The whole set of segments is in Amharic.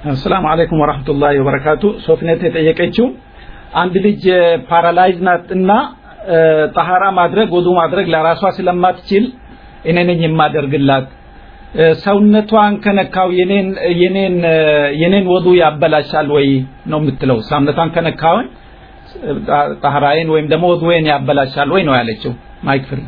አሰላሙ አለይኩም ወራህመቱላሂ ወበረካቱ ሶፍኔት የጠየቀችው አንድ ልጅ ፓራላይዝ ናት እና ጠሃራ ማድረግ ወዱ ማድረግ ለራሷ ስለማትችል እኔ ነኝ የማደርግላት ሰውነቷን ከነካው የኔን የኔን የኔን ወዱ ያበላሻል ወይ ነው የምትለው ሰውነቷን ከነካውን ጠሃራዬን ወይም ደግሞ ወዱዬን ያበላሻል ወይ ነው ያለችው ማይክ ፍሪ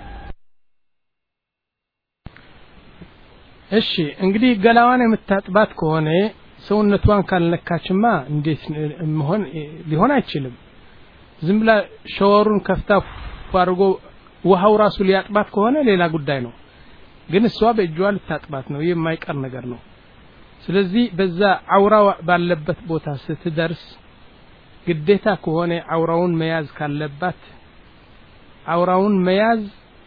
እሺ እንግዲህ ገላዋን የምታጥባት ከሆነ ሰውነቷን ካልነካችማ እንዴት መሆን ሊሆን አይችልም ዝም ብላ ሸወሩን ከፍታ አድርጎ ውሃው ራሱ ሊያጥባት ከሆነ ሌላ ጉዳይ ነው ግን እሷ በእጇ ልታጥባት ነው ይህ የማይቀር ነገር ነው ስለዚህ በዛ አውራ ባለበት ቦታ ስትደርስ ግዴታ ከሆነ አውራውን መያዝ ካለባት አውራውን መያዝ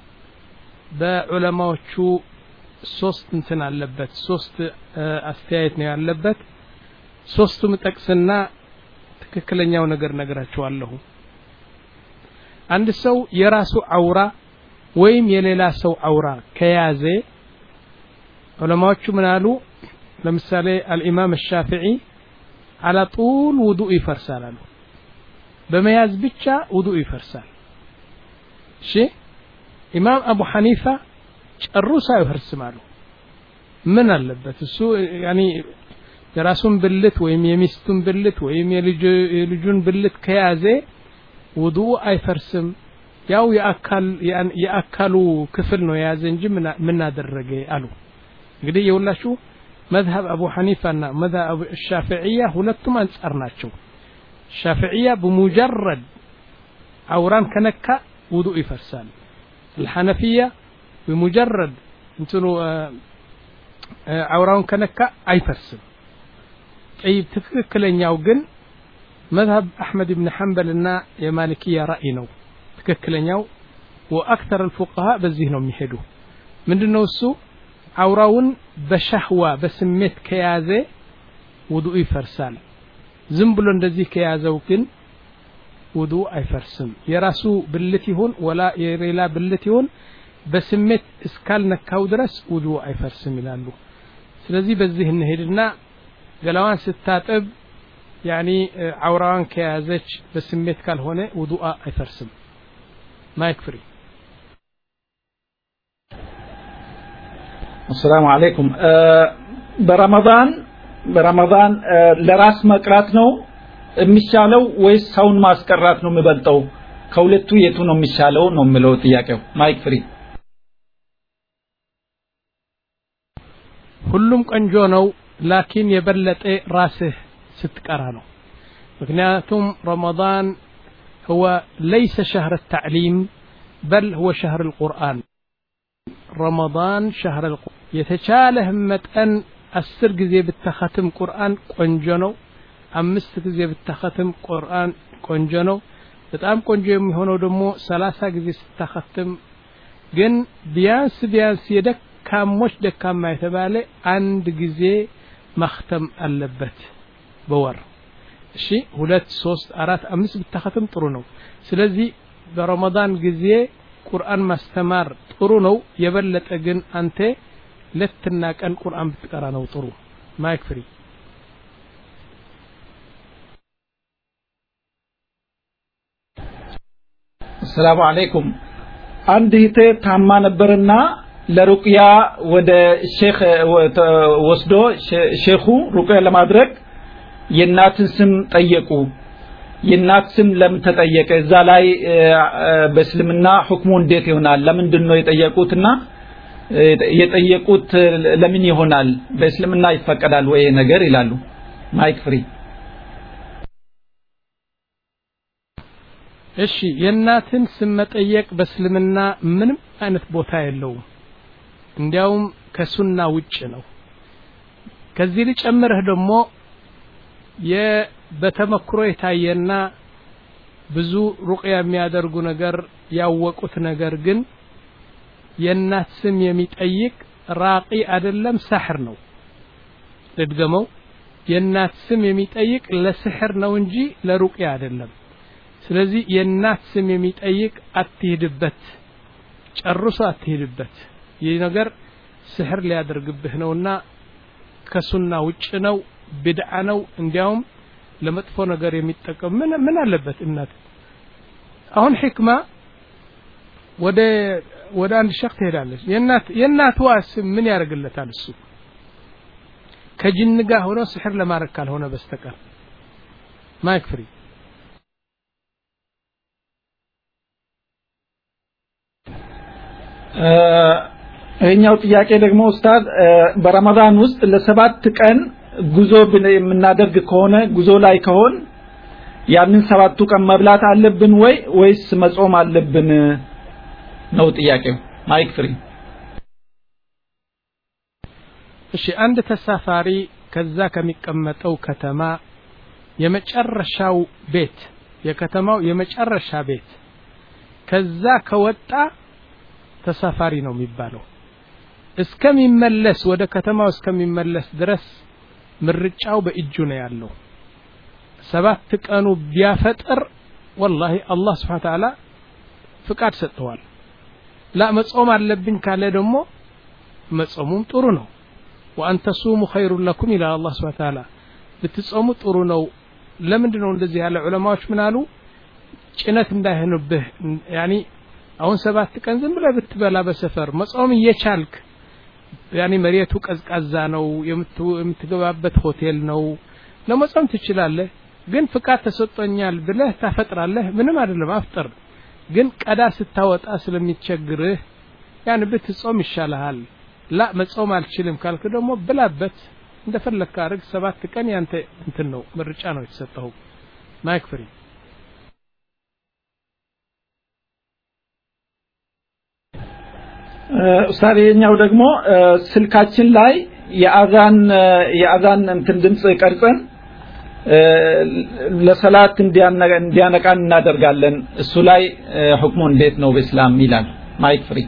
በዑለማዎቹ ሶስት እንትን አለበት ሶስት አስተያየት ነው ያለበት ሶስቱም ጠቅስና ትክክለኛው ነገር ነግራችኋለሁ አንድ ሰው የራሱ አውራ ወይም የሌላ ሰው አውራ ከያዘ ዑለማዎቹ ምን አሉ ለምሳሌ አልኢማም ሻፊዒ አላ ጡል ውዱእ ይፈርሳል አሉ በመያዝ ብቻ ውዱእ ይፈርሳል እሺ ኢማም አቡ ሐኒፋ ጨርሶ አይፈርስም አሉ ምን አለበት እሱ ያኒ የራሱን ብልት ወይም የሚስቱን ብልት ወይም የልጁን ብልት ከያዘ ውዱ አይፈርስም ያው የአካሉ ክፍል ነው የያዘ እንጂ ምን አደረገ አሉ እንግዲህ የሁላችሁ መዝሀብ አቡ ሐኒፋና መዝሀብ ሻፊዕያ ሁለቱም አንጻር ናቸው ሻፊዕያ በሙጀረድ አውራን ከነካ ውዱ ይፈርሳል الحنفية بمجرد እንትኑ አውራውን ከነካ አይፈርስም ጠይብ ትክክለኛው ግን መዝሀብ አሕመድ ብን ሐንበልና የማሊክያ ራእይ ነው ትክክለኛው ወአክተር الفقሃ በዚህ ነው የሚሄዱ ምንድነው እሱ አውራውን በሻህዋ በስሜት ከያዘ ውዱእ ይፈርሳል ዝም ብሎ እንደዚህ ከያዘው ግን ውዱእ አይፈርስም የራሱ ብልት ይሁን ወላ የሌላ ብልት ይሁን በስሜት እስካልነካው ድረስ ውዱ አይፈርስም ይላሉ ስለዚህ በዚህ እንሄድና ገላዋን ስታጥብ ያኒ አውራዋን ከያዘች በስሜት ካልሆነ ውዱአ አይፈርስም ማይክ ፍሪ አሰላሙ አለይኩም በረመዳን በረመዳን ለራስ መቅራት ነው የሚሻለው ወይስ ሰውን ማስቀራት ነው የሚበልጠው ከሁለቱ የቱ ነው የሚሻለው ነው የሚለው ጥያቄው ማይክ ፍሪ ሁሉም ቆንጆ ነው ላኪን የበለጠ ራስህ ስትቀራ ነው ምክንያቱም ረመዳን هو ليس شهر التعليم بل هو شهر القرآن رمضان شهر القرآن የተቻለህ መጠን አስር ጊዜ ብተኸትም ቁርአን ቆንጆ ነው አምስት ጊዜ ብተኸትም ቁርአን ቆንጆ ነው በጣም ቆንጆ የሚሆነው ደግሞ ሰላሳ ጊዜ ስታኸትም ግን ቢያንስ ቢያንስ የደካሞች ደካማ የተባለ አንድ ጊዜ ማክተም አለበት በወር እሺ ሁለት ሶስት አራት አምስት ብታኸትም ጥሩ ነው ስለዚህ በረመዳን ጊዜ ቁርአን ማስተማር ጥሩ ነው የበለጠ ግን አንተ ሌትና ቀን ቁርአን ብትቀራ ነው ጥሩ ማይክ ፍሪ አሰላሙ አለይኩም አንድ እህቴ ታማ ነበርና ለሩቅያ ወደ ሼክ ወስዶ ሼኹ ሩቅያ ለማድረግ የእናትን ስም ጠየቁ የእናት ስም ለምን ተጠየቀ እዛ ላይ በእስልምና ሁክሙ እንዴት ይሆናል ለምንድን ነው የጠየቁትና የጠየቁት ለምን ይሆናል በእስልምና ይፈቀዳል ወይ ነገር ይላሉ ማይክ ፍሪ እሺ የእናትን ስም መጠየቅ በእስልምና ምንም አይነት ቦታ የለውም እንዲያውም ከሱና ውጭ ነው ከዚህ ልጨምርህ ደግሞ በተመክሮ የታየና ብዙ ሩቅያ የሚያደርጉ ነገር ያወቁት ነገር ግን የእናት ስም የሚጠይቅ ራቂ አይደለም ሳሕር ነው ልድገመው የእናት ስም የሚጠይቅ ለስሕር ነው እንጂ ለሩቅያ አይደለም ስለዚህ የእናት ስም የሚጠይቅ አትሂድበት ጨርሶ አትሂድበት ይህ ነገር ስሕር ሊያደርግብህ ነውና ከሱና ውጭ ነው ቢድዓ ነው እንዲያውም ለመጥፎ ነገር የሚጠቀም ምን ምን አለበት እናት አሁን ሕክማ ወደ ወደ አንድ ሸክ ትሄዳለች የእናት የእናትዋ ስም ምን ያደርግለታል እሱ ከጅን ጋር ሆኖ ስሕር ለማድረግ ካልሆነ በስተቀር ማይክ ፍሪ ይህኛው ጥያቄ ደግሞ ኡስታዝ በረመዳን ውስጥ ለሰባት ቀን ጉዞ የምናደርግ ከሆነ ጉዞ ላይ ከሆን ያንን ሰባቱ ቀን መብላት አለብን ወይ ወይስ መጾም አለብን ነው ጥያቄው ማይክ ፍሪ እሺ አንድ ተሳፋሪ ከዛ ከሚቀመጠው ከተማ የመጨረሻው ቤት የከተማው የመጨረሻ ቤት ከዛ ከወጣ ተሳፋሪ ነው የሚባለው እስከሚመለስ ወደ ከተማው እስከሚመለስ ድረስ ምርጫው በእጁ ነው ያለው ሰባት ቀኑ ቢያፈጥር ወላሂ አላህ ስብሓን ተዓላ ፍቃድ ሰጥተዋል ላ መጾም አለብኝ ካለ ደግሞ መጾሙም ጥሩ ነው ወአን ተሱሙ ኸይሩን ለኩም ይላል አላህ ስብሓን ተዓላ ብትጾሙ ጥሩ ነው ለምንድን ነው እንደዚህ ያለ ዑለማዎች ምን አሉ ጭነት እንዳይሆንብህ ያኒ አሁን ሰባት ቀን ዝም ብለህ ብትበላ በሰፈር መጾም እየቻልክ ያኒ መሬቱ ቀዝቃዛ ነው የምትገባበት ሆቴል ነው ለመጾም ትችላለህ ግን ፍቃድ ተሰጥቶኛል ብለህ ታፈጥራለህ ምንም አይደለም አፍጥር ግን ቀዳ ስታወጣ ስለሚቸግርህ ያን ብትጾም ይሻልሃል ላ መጾም አልችልም ካልክ ደግሞ ብላበት እንደፈለግክ አድርግ ሰባት ቀን ያንተ እንትን ነው ምርጫ ነው የተሰጠው ማይክ ፍሪ ኡስታዝ የኛው ደግሞ ስልካችን ላይ የአዛን የአዛን እንትን ድምጽ ቀርጸን ለሰላት እንዲያነቃን እናደርጋለን እሱ ላይ ሁክሙ እንዴት ነው በእስላም ይላል ማይክ ፍሪ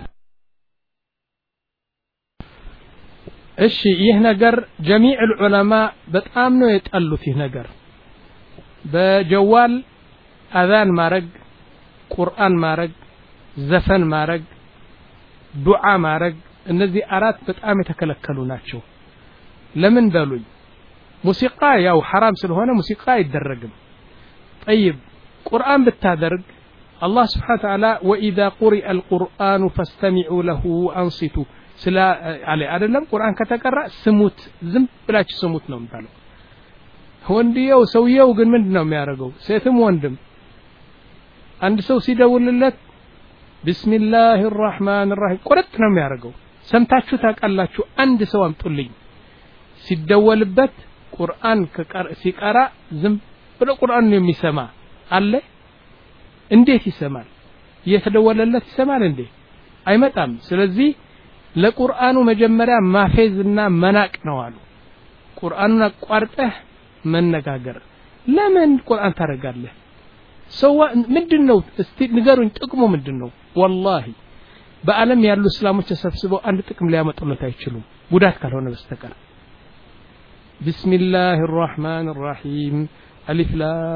እሺ ይህ ነገር ጀሚዕ ዑለማ በጣም ነው የጠሉት ይህ ነገር በጀዋል አዛን ማረግ ቁርአን ማረግ ዘፈን ማረግ ዱዓ ማረግ እነዚህ አራት በጣም የተከለከሉ ናቸው ለምን በሉኝ ሙሲቃ ያው ሐራም ስለሆነ ሙሲቃ አይደረግም ጠይብ ቁርአን ብታደርግ አላህ ስብሓን ተዓላ ወኢዛ ቁሪአ አልቁርአኑ ፈስተሚዑ ለሁ አንሲቱ ስለ አለ አይደለም ቁርአን ከተቀራ ስሙት ዝም ብላችሁ ስሙት ነው የሚባለው ወንድየው ሰውየው ግን ምንድን ነው የሚያደርገው ሴትም ወንድም አንድ ሰው ሲደውልለት ቢስሚላህ ራህማን ራሂም ቁርጥ ነው የሚያደርገው ሰምታችሁ ታውቃላችሁ አንድ ሰው አምጡልኝ ሲደወልበት ቁርአን ሲቀራ ዝም ብሎ ቁርአን የሚሰማ አለ እንዴት ይሰማል እየተደወለለት ይሰማል እንዴ አይመጣም ስለዚህ ለቁርአኑ መጀመሪያ ማፌዝና መናቅ ነው አሉ ቁርአኑን አቋርጠህ መነጋገር ለምን ቁርአን ታደርጋለህ ሰዋ ምንድን ነው እስቲ ንገሩኝ ጥቅሙ ምንድን ነው ወላሂ በአለም ያሉ እስላሞች ተሰብስበው አንድ ጥቅም ሊያመጡለት አይችሉም ጉዳት ካልሆነ በስተቀር ቢስሚላህ ራህማን ራሒም አሊፍ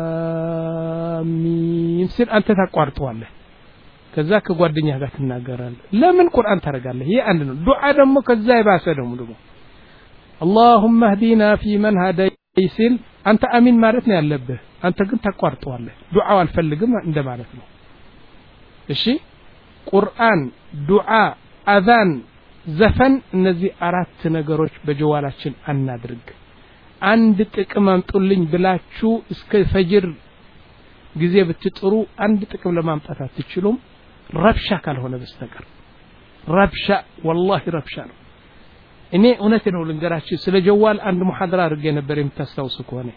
ላሚም ሲል አንተ ታቋርጠዋለህ ከዛ ከጓደኛ ጋር ትናገራለህ ለምን ቁርአን ታደርጋለህ ይህ አንድ ነው ዱዓ ደግሞ ከዛ የባሰ ደግሞ ደግሞ اللهم اهدنا في من هديت ሲል አንተ አሚን ማለት ነው ያለብህ አንተ ግን ታቋርጠዋለህ ዱዓው አልፈልግም እንደማለት ነው እሺ ቁርአን ዱዓ አዛን ዘፈን እነዚህ አራት ነገሮች በጀዋላችን አናድርግ አንድ ጥቅም አምጡልኝ ብላችሁ እስከ ፈጅር ጊዜ ብትጥሩ አንድ ጥቅም ለማምጣት አትችሉም ረብሻ ካልሆነ በስተቀር ረብሻ ወላሂ ረብሻ ነው እኔ እውነት ነው ልንገራችሁ ስለ ጀዋል አንድ ሙሐደራ አድርጌ ነበር የምታስታውሱ ከሆነ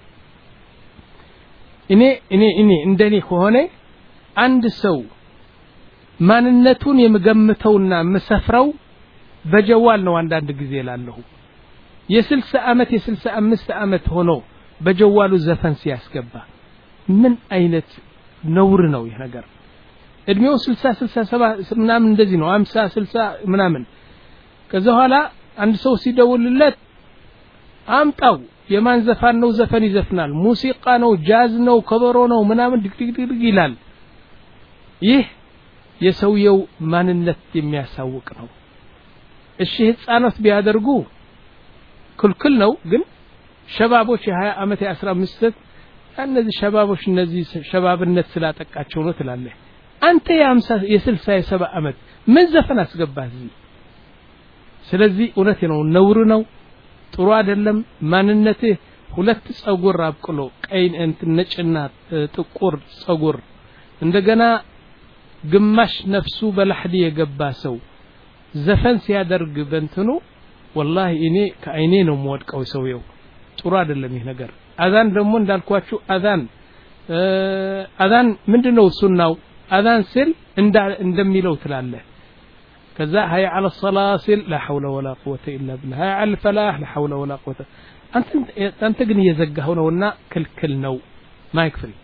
እኔ እኔ እኔ እንደኔ ከሆነ አንድ ሰው ማንነቱን የምገምተውና የምሰፍረው በጀዋል ነው አንዳንድ ጊዜ ላለሁ የስልሳ ዓመት የስልሳ አምስት ዓመት ሆኖ በጀዋሉ ዘፈን ሲያስገባ ምን አይነት ነውር ነው ይህ ነገር እድሜው ስልሳ ስልሳ ሰባ ምናምን እንደዚህ ነው አምሳ ስልሳ ምናምን ከዛ በኋላ አንድ ሰው ሲደውልለት አምጣው የማን ዘፋን ነው ዘፈን ይዘፍናል ሙዚቃ ነው ጃዝ ነው ከበሮ ነው ምናምን ድግድግድግ ይላል ይህ የሰውየው ማንነት የሚያሳውቅ ነው እሺ ህፃናት ቢያደርጉ ክልክል ነው ግን ሸባቦች የሀያ ዓመት የአስራ አምስት እነዚህ ሸባቦች እነዚህ ሸባብነት ስላጠቃቸው ነው ትላለህ አንተ የአምሳ የስልሳ የሰባ ዓመት ምን ዘፈን አስገባህ እዚህ ስለዚህ እውነቴ ነው ነውር ነው ጥሩ አይደለም ማንነትህ ሁለት ጸጉር አብቅሎ ቀይ እንትን ነጭና ጥቁር ጸጉር እንደገና ግማሽ ነፍሱ በላሕዲ የገባ ሰው ዘፈን ሲያደርግ በንትኑ ወላሂ እኔ ከአይኔ ነው የምወድቀው ሰውየው ጥሩ አይደለም ይህ ነገር አዛን ደግሞ እንዳልኳችሁ አዛን አዛን ምንድነው ሱናው አዛን ስል እንደሚለው ትላለህ ከዛ ሀይ አለ ሰላ ሲል ላ ሐውለ ወላ ቁወተ ኢላ ብላ ሀይ አለ ፈላህ ላ ሐውለ ወላ ቁወተ አንተ ግን እየዘጋኸው ነውና ክልክል ነው ማይክ ፍሪ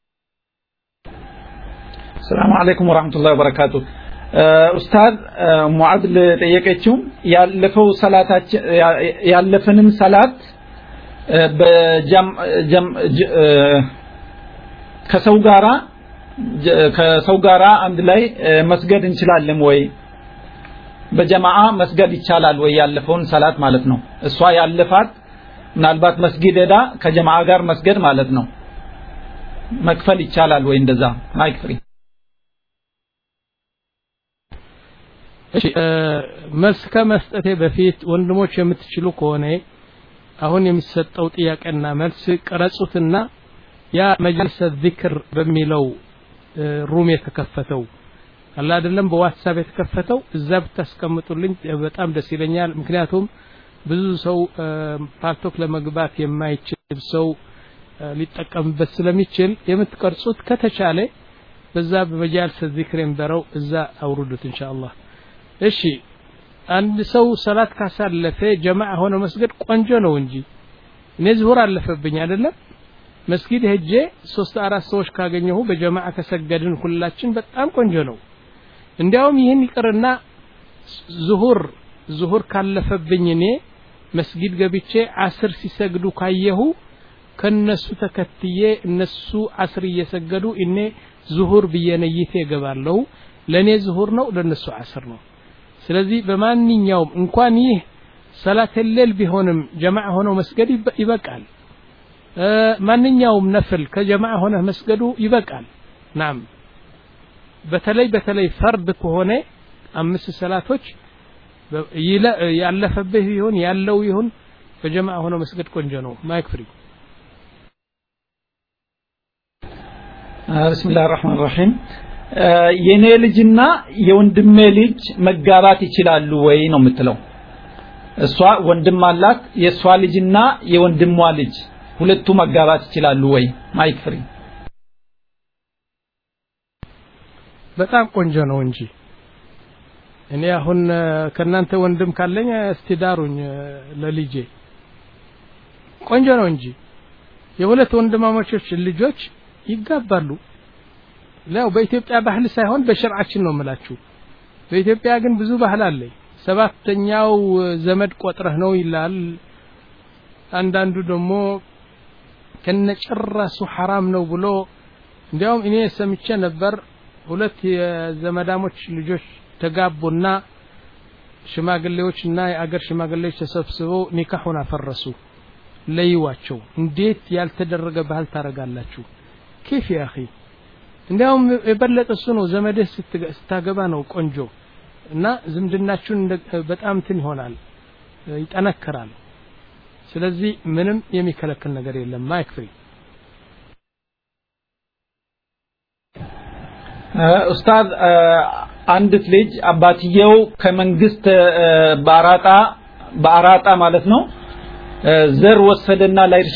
ሰላም አለይኩም ወራህመቱላሂ ወበረካቱ ኡስታዝ ሙዓዝ ለጠየቀችው ያለፈው ሰላታችን ያለፈንን ሰላት ከሰው ጋራ ከሰው ጋራ አንድ ላይ መስገድ እንችላለን ወይ በጀማዓ መስገድ ይቻላል ወይ ያለፈውን ሰላት ማለት ነው እሷ ያለፋት ምናልባት መስጊድ ሄዳ ከጀማዓ ጋር መስገድ ማለት ነው መክፈል ይቻላል ወይ እንደዛ ማይክ ፍሪ እሺ መልስ ከመስጠቴ በፊት ወንድሞች የምትችሉ ከሆነ አሁን የሚሰጠው ጥያቄና መልስ ቀረጹትና ያ መጅልስ ዚክር በሚለው ሩም የተከፈተው አላ አይደለም በዋትሳፕ የተከፈተው እዛ ብታስቀምጡልኝ በጣም ደስ ይለኛል ምክንያቱም ብዙ ሰው ፓልቶክ ለመግባት የማይችል ሰው ሊጠቀምበት ስለሚችል የምትቀርጹት ከተቻለ በዛ በመጃልስ ዚክር የሚበረው እዛ አውርዱት ኢንሻአላህ እሺ አንድ ሰው ሰላት ካሳለፈ ጀማዓ ሆነ መስገድ ቆንጆ ነው እንጂ እኔ ዝሁር አለፈብኝ አይደለም መስጊድ ሄጄ ሶስት አራት ሰዎች ካገኘሁ በጀማዓ ከሰገድን ሁላችን በጣም ቆንጆ ነው እንዲያውም ይህን ይቅርና ዙሁር ዙሁር ካለፈብኝ እኔ መስጊድ ገብቼ አስር ሲሰግዱ ካየሁ ከነሱ ተከትዬ እነሱ አስር እየሰገዱ እኔ ዙሁር ብዬ ነይቴ እገባለሁ ለእኔ ዙሁር ነው ለእነሱ አስር ነው ስለዚህ በማንኛውም እንኳን ይህ ሰላት ሌል ቢሆንም ጀማዓ ሆነው መስገድ ይበቃል ማንኛውም ነፍል ከጀማዓ ሆነህ መስገዱ ይበቃል ናም በተለይ በተለይ ፈርድ ከሆነ አምስት ሰላቶች ያለፈብህ ይሁን ያለው ይሁን በጀማዓ ሆኖ መስገድ ቆንጆ ነው ማይክ ፍሪ ብስሚላህ ራህማን ራሒም የኔ ልጅና የወንድሜ ልጅ መጋባት ይችላሉ ወይ ነው የምትለው እሷ ወንድም አላት የእሷ ልጅና የወንድሟ ልጅ ሁለቱ መጋባት ይችላሉ ወይ ማይክ ፍሪ በጣም ቆንጆ ነው እንጂ እኔ አሁን ከእናንተ ወንድም ካለኝ እስቲ ዳሩኝ ለልጄ ቆንጆ ነው እንጂ የሁለት ወንድማማቾች ልጆች ይጋባሉ ያው በኢትዮጵያ ባህል ሳይሆን በሸርዓችን ነው የምላችሁ በኢትዮጵያ ግን ብዙ ባህል አለኝ ሰባተኛው ዘመድ ቆጥረህ ነው ይላል አንዳንዱ ደግሞ ከነጭራሱ ሐራም ነው ብሎ እንዲያውም እኔ ሰምቼ ነበር ሁለት የዘመዳሞች ልጆች ተጋቡና ሽማግሌዎችና የአገር ሽማግሌዎች ተሰብስበው ኒካሁን አፈረሱ ለይዋቸው እንዴት ያልተደረገ ባህል ታረጋላችሁ ኬፍ ያ አኺ እንዲያውም የበለጠ እሱ ነው ዘመድህ ስታገባ ነው ቆንጆ እና ዝምድናችሁን በጣም እንትን ይሆናል ይጠነክራል ስለዚህ ምንም የሚከለክል ነገር የለም ማይክ ፍሪ ኡስታዝ አንዲት ልጅ አባትየው ከመንግስት በአራጣ በአራጣ ማለት ነው ዘር ወሰደና ለእርሻ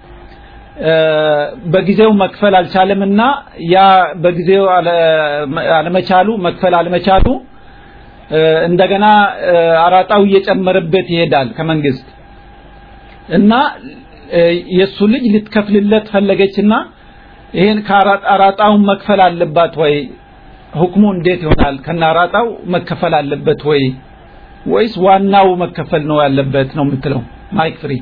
በጊዜው መክፈል አልቻለምና ያ በጊዜው አለመቻሉ መክፈል አለመቻሉ እንደገና አራጣው እየጨመረበት ይሄዳል ከመንግስት እና የሱ ልጅ ልትከፍልለት ፈለገችና ይሄን ከአራጣውን መክፈል አለባት ወይ ሁክሙ እንዴት ይሆናል ከናራጣው መከፈል አለበት ወይ ወይስ ዋናው መከፈል ነው ያለበት ነው የምትለው ማይክ ፍሪ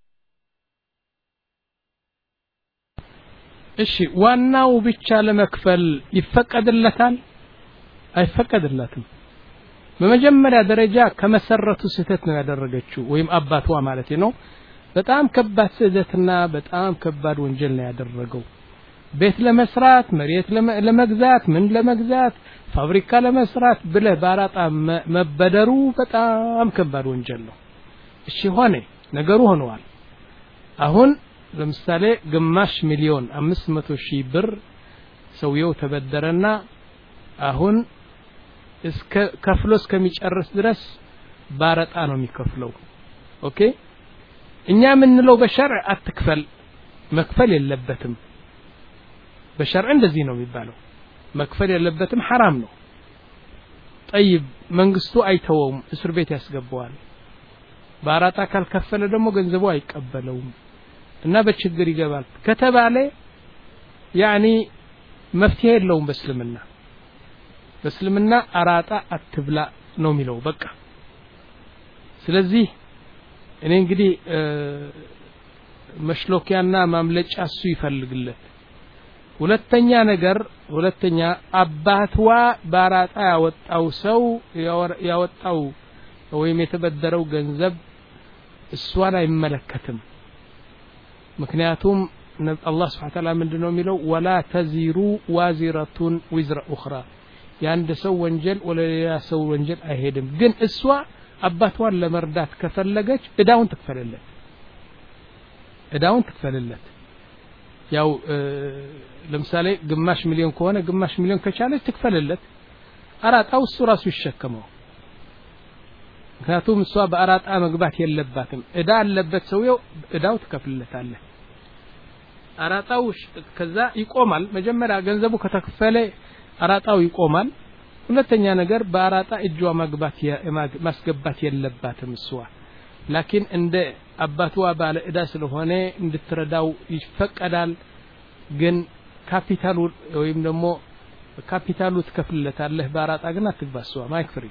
እሺ ዋናው ብቻ ለመክፈል ይፈቀድለታል አይፈቀድለትም በመጀመሪያ ደረጃ ከመሰረቱ ስህተት ነው ያደረገችው ወይም አባቷ ማለት ነው በጣም ከባድ ስህተትና በጣም ከባድ ወንጀል ነው ያደረገው ቤት ለመስራት መሬት ለመግዛት ምን ለመግዛት ፋብሪካ ለመስራት ብለህ በአራጣ መበደሩ በጣም ከባድ ወንጀል ነው እሺ ሆነ ነገሩ ሆነዋል አሁን ለምሳሌ ግማሽ ሚሊዮን አምስት መቶ ሺህ ብር ሰውየው ተበደረና አሁን እስከ ከፍሎ እስከሚጨርስ ድረስ ባረጣ ነው የሚከፍለው ኦኬ እኛ የምንለው በሸርዕ አትክፈል መክፈል የለበትም በሸርዕ እንደዚህ ነው የሚባለው መክፈል የለበትም ሐራም ነው ጠይብ መንግስቱ አይተወውም እስር ቤት ያስገባዋል በአራጣ ካልከፈለ ደግሞ ገንዘቡ አይቀበለውም እና በችግር ይገባል ከተባለ ያኒ መፍትሄ የለውም በእስልምና በእስልምና አራጣ አትብላ ነው የሚለው በቃ ስለዚህ እኔ እንግዲህ መሽሎኪያና ማምለጫ እሱ ይፈልግለት ሁለተኛ ነገር ሁለተኛ አባትዋ ባራጣ ያወጣው ሰው ያወጣው ወይም የተበደረው ገንዘብ እሷን አይመለከትም ምክንያቱም አላህ ስብሓን ታላ ምንድን ነው የሚለው ወላ ተዚሩ ዋዚረቱን ዊዝረ ኡኽራ የአንድ ሰው ወንጀል ወደ ሌላ ሰው ወንጀል አይሄድም ግን እሷ አባቷን ለመርዳት ከፈለገች እዳውን ትክፈልለት እዳውን ትክፈልለት ያው ለምሳሌ ግማሽ ሚሊዮን ከሆነ ግማሽ ሚሊዮን ከቻለች ትክፈልለት አራጣው እሱ ራሱ ይሸከመው ምክንያቱም እሷ በአራጣ መግባት የለባትም እዳ አለበት ሰውየው እዳው ትከፍልለታለህ አራጣው ከዛ ይቆማል መጀመሪያ ገንዘቡ ከተከፈለ አራጣው ይቆማል ሁለተኛ ነገር በአራጣ እጇ መግባት ማስገባት የለባትም እሷ ላኪን እንደ አባቷ ባለ እዳ ስለሆነ እንድትረዳው ይፈቀዳል ግን ካፒታሉ ወይም ደግሞ ካፒታሉ ትከፍልለታለህ በአራጣ ግን አትግባ እሷ ማይክ ፍሪ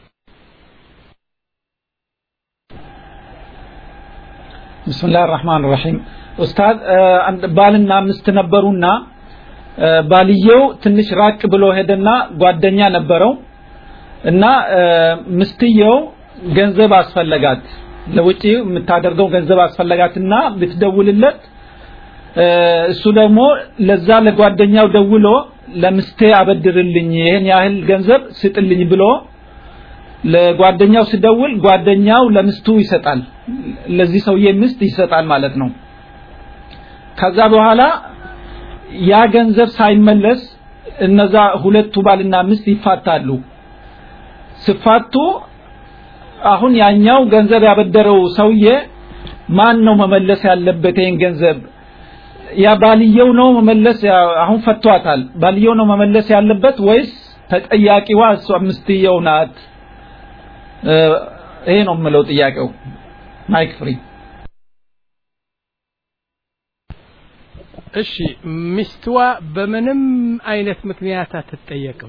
ብስምላህ ራህማን ራሒም ኡስታዝ ባልና ሚስት ነበሩና ባልየው ትንሽ ራቅ ብሎ ሄደና ጓደኛ ነበረው እና ምስትየው ገንዘብ አስፈለጋት ለውጪ የምታደርገው ገንዘብ አስፈለጋትና ብትደውልለት እሱ ደግሞ ለዛ ለጓደኛው ደውሎ ለምስቴ አበድርልኝ ይሄን ያህል ገንዘብ ስጥልኝ ብሎ ለጓደኛው ሲደውል ጓደኛው ለምስቱ ይሰጣል ለዚህ ሰውዬ ምስት ይሰጣል ማለት ነው ከዛ በኋላ ያ ገንዘብ ሳይመለስ እነዛ ሁለቱ ባልና ሚስት ይፋታሉ ሲፋቱ አሁን ያኛው ገንዘብ ያበደረው ሰውዬ ማን ነው መመለስ ያለበት ይሄን ገንዘብ ያ ባልየው ነው መመለስ አሁን ፈቷታል ባልየው ነው መመለስ ያለበት ወይስ ተጠያቂዋ እሷ ሚስትየው ናት ይሄ ነው የምለው ጥያቄው ማይክ ፍሪ እሺ ሚስትዋ በምንም አይነት ምክንያት አትጠየቅም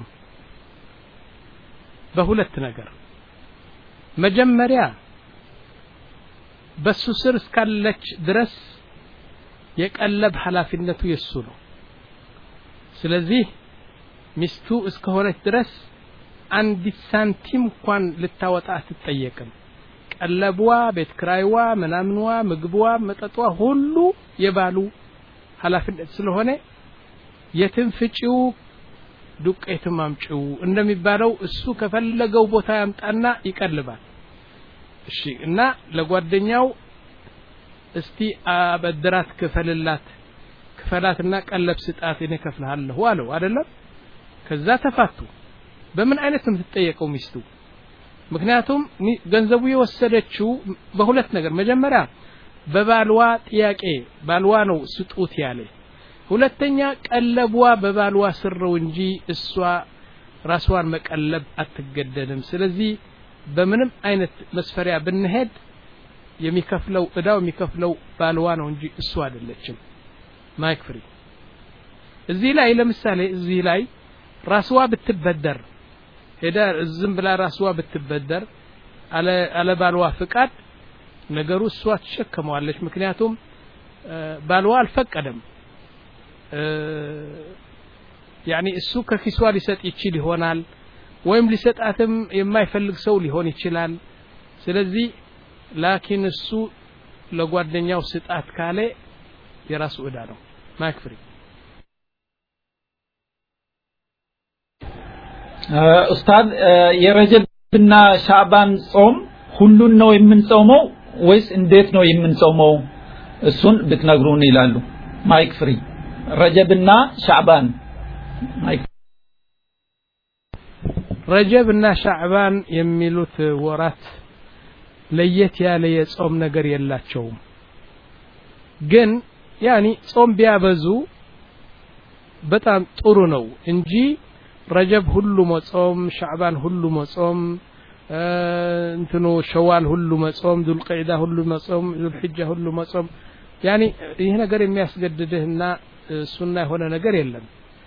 በሁለት ነገር መጀመሪያ በሱ ስር እስካለች ድረስ የቀለብ ኃላፊነቱ የሱ ነው ስለዚህ ሚስቱ እስከሆነች ድረስ አንዲት ሳንቲም እንኳን ልታወጣ አትጠየቅም ቀለቧ ቤት ክራይዋ ምናምንዋ ምግቧ መጠጧ ሁሉ የባሉ ኃላፊነት ስለሆነ የትም ፍጪው ዱቄትም አምጪው እንደሚባለው እሱ ከፈለገው ቦታ ያምጣና ይቀልባል እሺ እና ለጓደኛው እስቲ አበድራት ክፈልላት ክፈላትና ቀለብ ስጣት እኔ ከፍልሃለሁ አለው አይደለም ከዛ ተፋቱ በምን አይነት ነው የምትጠየቀው ሚስቱ ምክንያቱም ገንዘቡ የወሰደችው በሁለት ነገር መጀመሪያ በባልዋ ጥያቄ ባልዋ ነው ስጡት ያለ ሁለተኛ ቀለቧ በባልዋ ስር ነው እንጂ እሷ ራስዋን መቀለብ አትገደድም ስለዚህ በምንም አይነት መስፈሪያ ብንሄድ የሚከፍለው እዳው የሚከፍለው ባልዋ ነው እንጂ እሱ አይደለችም ማይክ ፍሪ እዚህ ላይ ለምሳሌ እዚህ ላይ ራስዋ ብትበደር ሄዳ ዝም ብላ ራስዋ ብትበደር አለ ባልዋ ፍቃድ ነገሩ እሷ ትሸከመዋለች ምክንያቱም ባልዋ አልፈቀደም ያኒ እሱ ከኪሷ ሊሰጥ ይችል ይሆናል ወይም ሊሰጣትም የማይፈልግ ሰው ሊሆን ይችላል ስለዚህ ላኪን እሱ ለጓደኛው ስጣት ካለ የራሱ ዕዳ ነው ማይክ ፍሪ ኡስታዝ የረጀብና ሻዕባን ጾም ሁሉን ነው የምንጾመው ወይስ እንዴት ነው የምንጾመው እሱን ብትነግሩን ይላሉ ማይክ ፍሪ ረጀብና ሻዕባን ማይክ ረጀብ እና ሻዕባን የሚሉት ወራት ለየት ያለ የጾም ነገር የላቸውም ግን ያኒ ጾም ቢያበዙ በጣም ጥሩ ነው እንጂ ረጀብ ሁሉ መጾም ሻዕባን ሁሉ መጾም እንትኑ ሸዋል ሁሉ መጾም ዱልቀዒዳ ሁሉ መጾም ዱልሕጃ ሁሉ መጾም ያኒ ይህ ነገር የሚያስገድድህና ሱና የሆነ ነገር የለም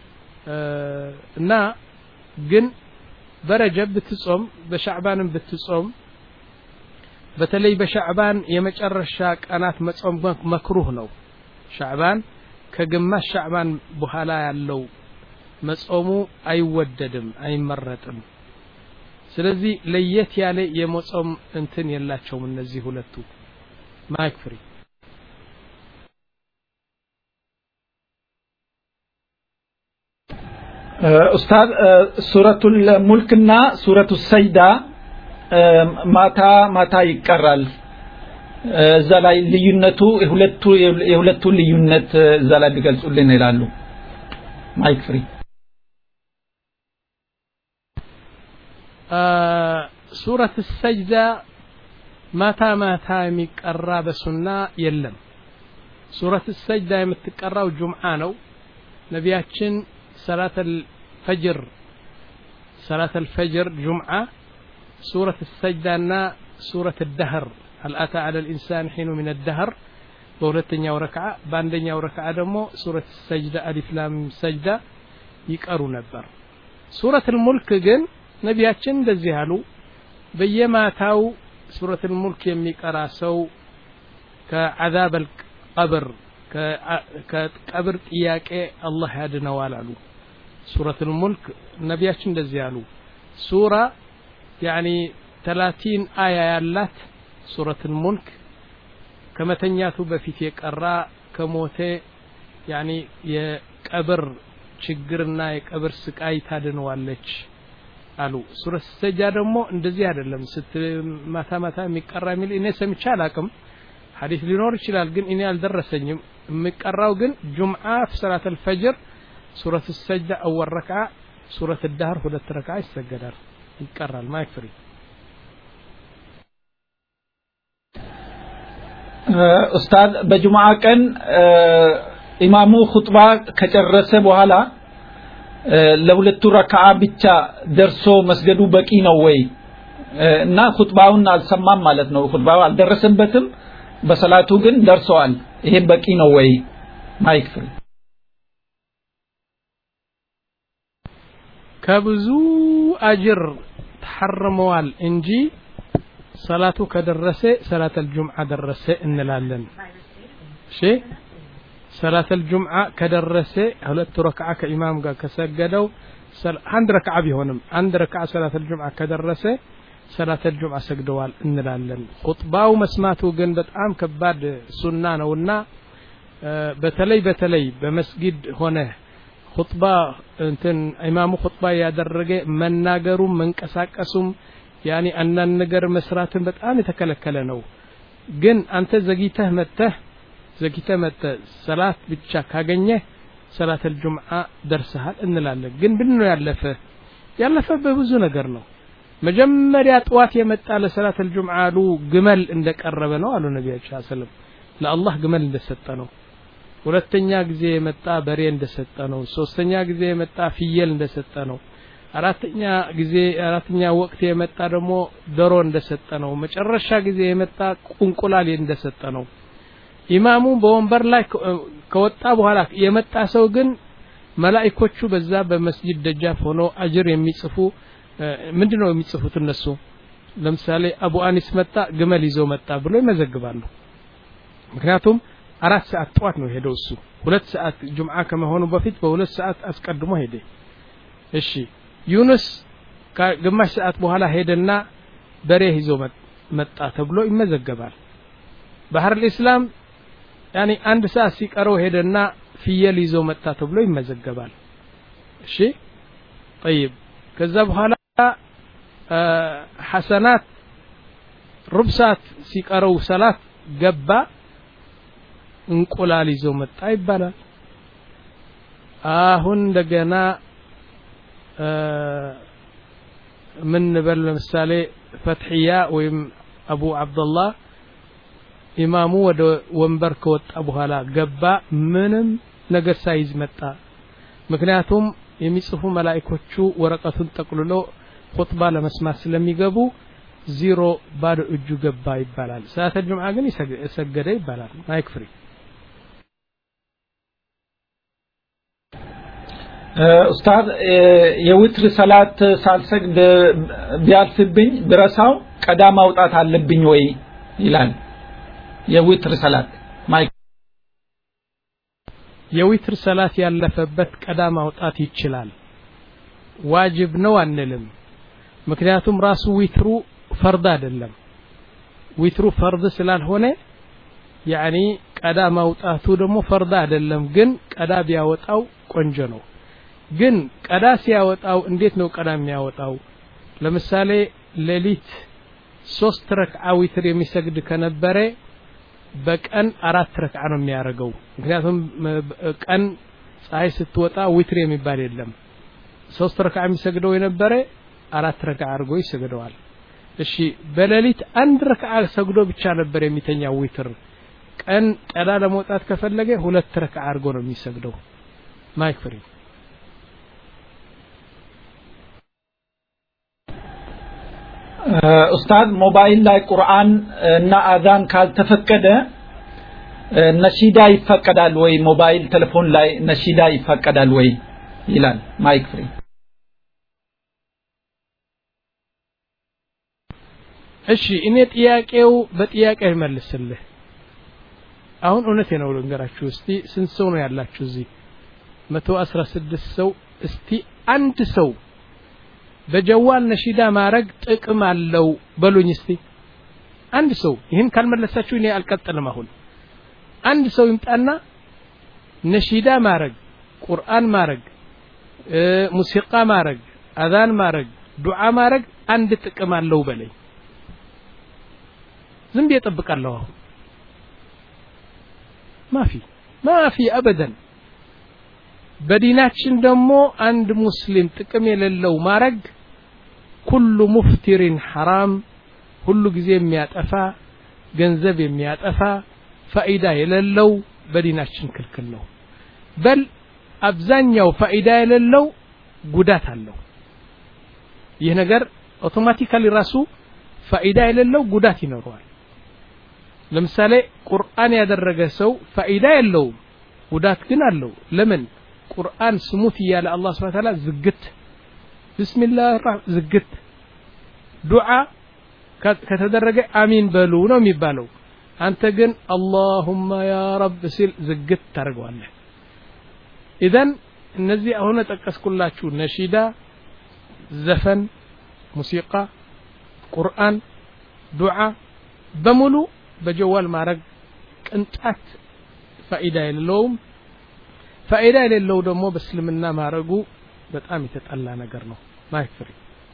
እና ግን በረጀብ ብትጾም በሻዕባንም ብትጾም በተለይ በሻዕባን የመጨረሻ ቀናት መጾም መክሩህ ነው ሻዕባን ከግማሽ ሻዕባን በኋላ ያለው መጾሙ አይወደድም አይመረጥም ስለዚህ ለየት ያለ የመጾም እንትን የላቸውም እነዚህ ሁለቱ ማይክ ፍሪ ኡስታዝ ሱረቱል ሙልክና ሱረቱ ሰይዳ ማታ ማታ ይቀራል እዛ ላይ ልዩነቱ የሁለቱ የሁለቱ ልዩነት እዛ ላይ ቢገልጹልን ይላሉ ማይክ ፍሪ ሱረት ሰጅዳ ማታ ማታ የሚቀራ በሱና የለም ሱረት ሰጅዳ የምትቀራው ጁምዓ ነው ነቢያችን ሰላት الفجر صلاة الفجر جمعة سورة السجدة نا سورة الدهر هل أتى على الإنسان حين من الدهر በሁለተኛው ረክዓ በአንደኛው ረክዓ ደግሞ ሱረት ሰጅዳ አሊፍ ላም ሰጅዳ ይቀሩ ነበር ሱረት ሙልክ ግን ነቢያችን እንደዚህ አሉ በየማታው ሱረት ሙልክ የሚቀራ ሰው ከዓዛብ ቀብር ከቀብር ጥያቄ አላህ ያድነዋል አሉ ሱረት ሙልክ ነቢያችን እንደዚህ አሉ ሱራ ያኒ ተላቲን አያ ያላት ሱረት ሙልክ ከመተኛቱ በፊት የቀራ ከሞቴ ያኒ የቀብር ችግርና የቀብር ስቃይ ታድነዋለች አሉ ሱረት ሰጃ ደግሞ እንደዚህ አይደለም ስት ማታ ማታ የሚቀራ የሚል እኔ ሰምቼ አላቅም ሐዲስ ሊኖር ይችላል ግን እኔ አልደረሰኝም የሚቀራው ግን ጁምዓ ሰላት አልፈጅር ሱረት ሰጅዳ አወል ረክዓ ሱረት ዳህር ሁለት ረክዓ ይሰገዳል ይቀራል ማይክ ፍሪ ኡስታዝ በጁምዓ ቀን ኢማሙ ኹጥባ ከጨረሰ በኋላ ለሁለቱ ረክዓ ብቻ ደርሶ መስገዱ በቂ ነው ወይ እና ኹጥባውን አልሰማም ማለት ነው ኹጥባው አልደረሰበትም በሰላቱ ግን ደርሰዋል ይሄ በቂ ነው ወይ ማይክ ፍሪ ከብዙ አጅር ተሐርመዋል እንጂ ሰላቱ ከደረሰ ሰላት አልጁምዓ ደረሰ እንላለን እሺ ሰላት አልጁምዓ ከደረሰ ሁለት ረክዓ ከኢማም ጋር ከሰገደው አንድ ረክዓ ቢሆንም አንድ ረክዓ ሰላት አልጁምዓ ከደረሰ ሰላት አልጁምዓ ሰግደዋል እንላለን ኹጥባው መስማቱ ግን በጣም ከባድ ሱና ነውና በተለይ በተለይ በመስጊድ ሆነ ኹጥባ እንትን ኢማሙ ኹጥባ ያደረገ መናገሩም መንቀሳቀሱም ያኒ አንዳንድ ነገር መስራትን በጣም የተከለከለ ነው ግን አንተ ዘግይተህ መጥተህ ዘግይተህ መጥተህ ሰላት ብቻ ካገኘህ ሰላት አልጁምዓ ደርሰሃል እንላለን ግን ብን ነው ያለፈ ያለፈ በብዙ ነገር ነው መጀመሪያ ጠዋት የመጣ ለሰላት አልጁምዓ አሉ ግመል እንደቀረበ ነው አሉ ነቢያችን ሰለም ለአላህ ግመል እንደሰጠ ነው ሁለተኛ ጊዜ የመጣ በሬ እንደሰጠ ነው ሶስተኛ ጊዜ የመጣ ፍየል እንደሰጠ ነው አራተኛ ጊዜ አራተኛ ወቅት የመጣ ደግሞ ዶሮ እንደሰጠ ነው መጨረሻ ጊዜ የመጣ ቁንቁላል እንደሰጠ ነው ኢማሙ በወንበር ላይ ከወጣ በኋላ የመጣ ሰው ግን መላኢኮቹ በዛ በመስጂድ ደጃፍ ሆኖ አጅር የሚጽፉ ምንድነው የሚጽፉት እነሱ ለምሳሌ አቡ አኒስ መጣ ግመል ይዞ መጣ ብሎ ይመዘግባሉ ምክንያቱም አራት ሰዓት ጠዋት ነው ሄደው እሱ ሁለት ሰዓት ጁምዓ ከመሆኑ በፊት በሁለት ሰዓት አስቀድሞ ሄደ እሺ ዩኑስ ከግማሽ ሰዓት በኋላ ሄደና በሬ ይዞ መጣ ተብሎ ይመዘገባል ባህር ልእስላም ያኒ አንድ ሰዓት ሲቀረው ሄደና ፍየል ይዞ መጣ ተብሎ ይመዘገባል እሺ ጠይብ ከዛ በኋላ ሐሰናት ሩብ ሰዓት ሲቀረው ሰላት ገባ እንቁላል ይዞ መጣ ይባላል አሁን እንደገና ምን በል ለምሳሌ ፈትሕያ ወይም አቡ አብደላህ ኢማሙ ወደ ወንበር ከወጣ በኋላ ገባ ምንም ነገር ሳይዝ መጣ ምክንያቱም የሚጽፉ መላእኮቹ ወረቀቱን ጠቅልሎ ኹጥባ ለመስማት ስለሚገቡ ዚሮ ባዶ እጁ ገባ ይባላል ሰዓተ ጁምዓ ግን ሰገደ ይባላል ማይክ ፍሪ ኡስታዝ የውትር ሰላት ሳልሰግድ ቢያልፍብኝ ብረሳው ቀዳ ማውጣት አለብኝ ወይ ይላል የውትር ሰላት ማይክ የዊትር ሰላት ያለፈበት ቀዳ ማውጣት ይችላል ዋጅብ ነው አንልም ምክንያቱም ራሱ ዊትሩ ፈርድ አይደለም ዊትሩ ፈርድ ስላልሆነ ያኒ ቀዳ ማውጣቱ ደግሞ ፈርድ አይደለም ግን ቀዳ ቢያወጣው ቆንጆ ነው ግን ቀዳ ሲያወጣው እንዴት ነው ቀዳ የሚያወጣው ለምሳሌ ሌሊት ሶስት ረክዓ ዊትር የሚሰግድ ከነበረ በቀን አራት ረክዓ ነው የሚያደርገው ምክንያቱም ቀን ፀሐይ ስትወጣ ዊትር የሚባል የለም ሶስት ረክዓ የሚሰግደው የነበረ አራት ረክዓ አድርጎ ይሰግደዋል እሺ በሌሊት አንድ ረክዓ ሰግዶ ብቻ ነበር የሚተኛው ዊትር ቀን ቀዳ ለመውጣት ከፈለገ ሁለት ረክዓ አድርጎ ነው የሚሰግደው ማይክ ፍሪ ኡስታዝ ሞባይል ላይ ቁርአን እና አዛን ካልተፈቀደ ነሺዳ ይፈቀዳል ወይ ሞባይል ቴሌፎን ላይ ነሺዳ ይፈቀዳል ወይ ይላል ማይክ ፍሪ እሺ እኔ ጥያቄው በጥያቄ ይመልስልህ አሁን እውነቴ ነው ልንገራችሁ እስቲ ስንት ሰው ነው ያላችሁ እዚህ መቶ አስራ ስድስት ሰው እስቲ አንድ ሰው በጀዋል ነሺዳ ማድረግ ጥቅም አለው በሉኝ እስቲ አንድ ሰው ይህን ካልመለሳችሁ እኔ አልቀጥልም አሁን አንድ ሰው ይምጣና ነሺዳ ማድረግ ቁርአን ማድረግ ሙሲቃ ማድረግ አዛን ማድረግ ዱዓ ማድረግ አንድ ጥቅም አለው በለኝ ዝም ብዬ እጠብቃለሁ አሁን ማፊ ማፊ አበደን በዲናችን ደግሞ አንድ ሙስሊም ጥቅም የሌለው ማረግ ኩሉ ሙፍቲሪን ሐራም ሁሉ ጊዜ የሚያጠፋ ገንዘብ የሚያጠፋ ፋኢዳ የሌለው በዲናችን ክልክል ነው በል አብዛኛው ፋኢዳ የሌለው ጉዳት አለው ይህ ነገር አውቶማቲካሊ ራሱ ፋኢዳ የሌለው ጉዳት ይኖረዋል ለምሳሌ ቁርአን ያደረገ ሰው ፋኢዳ የለውም ጉዳት ግን አለው ለምን ቁርአን ስሙት እያለ አላህ ስብሐ ተዓላ ዝግት ቢስሚላህ ዝግት ዱዓ ከተደረገ አሚን በሉ ነው የሚባለው አንተ ግን አላሁማ ያ ረብ ሲል ዝግት ታደርገዋለህ ኢዘን እነዚህ አሁን ጠቀስኩላችሁ ነሺዳ ዘፈን ሙሲቃ ቁርአን ዱዓ በሙሉ በጀዋል ማድረግ ቅንጣት ፋኢዳ የሌለውም ፋኢዳ የሌለው ደግሞ በእስልምና ማድረጉ በጣም የተጠላ ነገር ነው ማይክ ፍሪ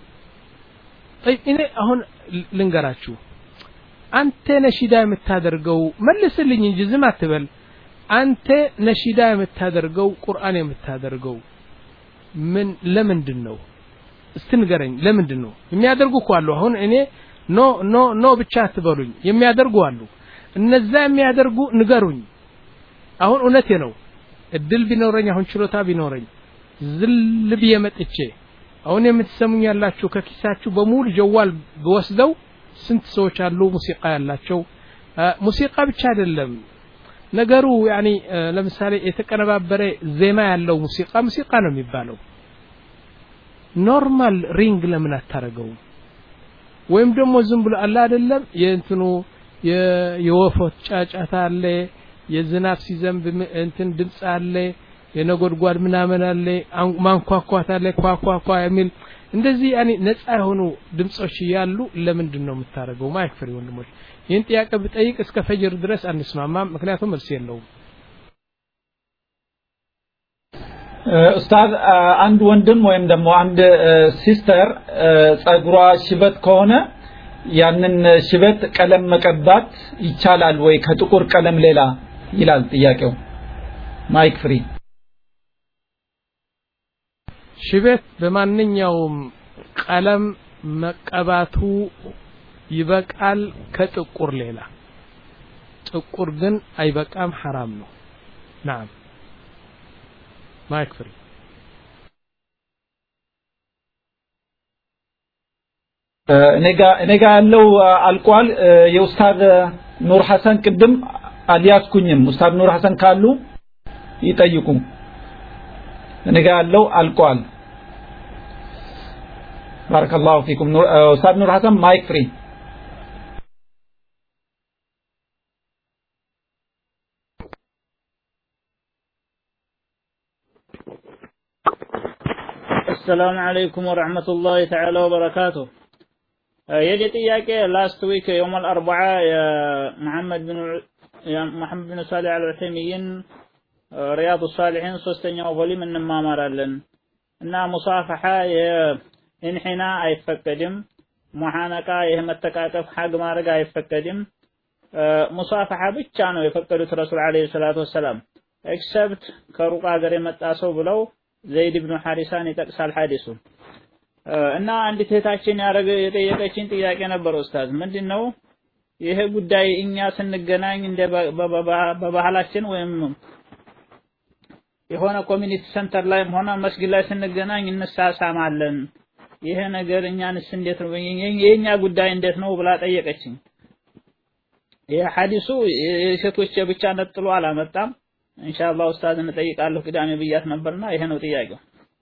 እኔ አሁን ልንገራችሁ አንተ ነሺዳ የምታደርገው መልስልኝ እንጂ ዝም አትበል አንተ ነሺዳ የምታደርገው ቁርአን የምታደርገው ምን ለምንድን ነው እስቲ ንገረኝ ለምንድን ነው የሚያደርጉ እኮ አሉ አሁን እኔ ኖ ኖ ኖ ብቻ አትበሉኝ የሚያደርጉ አሉ እነዛ የሚያደርጉ ንገሩኝ አሁን እውነቴ ነው እድል ቢኖረኝ አሁን ችሎታ ቢኖረኝ ዝል ብዬ መጥቼ አሁን የምትሰሙኝ ያላችሁ ከኪሳችሁ በሙሉ ጀዋል ብወስደው ስንት ሰዎች አሉ ሙሲቃ ያላቸው ሙሲቃ ብቻ አይደለም ነገሩ ያኒ ለምሳሌ የተቀነባበረ ዜማ ያለው ሙሲቃ ሙሲቃ ነው የሚባለው ኖርማል ሪንግ ለምን አታረገውም ወይም ደግሞ ዝም ብሎ አለ አይደለም የእንትኑ የወፎች ጫጫታ አለ የዝናብ ሲዘንብ እንትን ድምፅ አለ የነጎድጓድ ምናምን አለ ማንኳኳት አለ ኳኳኳ የሚል እንደዚህ ያኔ ነፃ የሆኑ ድምጾች እያሉ ለምንድን ነው የምታደርገው ማይክ ፍሪ ወንድሞች ይህን ጥያቄ ብጠይቅ እስከ ፈጅር ድረስ አንስማማም ምክንያቱም መልስ የለውም ኡስታዝ አንድ ወንድም ወይም ደግሞ አንድ ሲስተር ጸጉሯ ሽበት ከሆነ ያንን ሽበት ቀለም መቀባት ይቻላል ወይ ከጥቁር ቀለም ሌላ ይላል ጥያቄው ማይክ ፍሪ ሽበት በማንኛውም ቀለም መቀባቱ ይበቃል ከጥቁር ሌላ ጥቁር ግን አይበቃም ሐራም ነው ናም ማይክ ፍሪ እኔ ጋ ያለው አልቋል የኡስታዝ ኑር ሐሰን ቅድም አልያዝኩኝም ኡስታዝ ኑር ሐሰን ካሉ ይጠይቁ እኔ ጋ ያለው አልቋል ባረከላሁ ፊኩም ኡስታዝ ኑር ሐሰን ማይክ ፍሪ السلام عليكم ورحمة الله تعالى وبركاته የኔ ጥያቄ ላስት ዊክ የውም አልአርበዓ የመሐመድ ብን መሐመድ ብን ሳሊህ አልዑሰይሚን ሪያዱ ሳሊሒን ሶስተኛው ቮሊም እንማማራለን እና ሙሳፈሓ የኢንሒና አይፈቀድም ሙሓነቃ ይህ መተቃቀፍ ሐግ ማድረግ አይፈቀድም ሙሳፈሓ ብቻ ነው የፈቀዱት ረሱል ዓለይሂ ሰላቱ ወሰላም ኤክሰፕት ከሩቅ ሀገር የመጣ ሰው ብለው ዘይድ ብኑ ሐሪሳን ይጠቅሳል ሐዲሱ እና አንዲት እህታችን ያረገ የጠየቀችን ጥያቄ ነበር ኡስታዝ ምንድን ነው ይሄ ጉዳይ እኛ ስንገናኝ እንደ በባህላችን ወይም የሆነ ኮሚኒቲ ሴንተር ላይም ሆነ መስጊድ ላይ ስንገናኝ እንሳሳማለን ይሄ ነገር እኛንስ እንዴት ነው የኛ ጉዳይ እንዴት ነው ብላ ጠየቀችኝ ይሄ ሐዲሱ የሴቶች ብቻ ነጥሎ አላመጣም ኢንሻአላህ ኡስታዝ እንጠይቃለሁ ቅዳሜ ብያት ነበርና ይሄ ነው ጥያቄው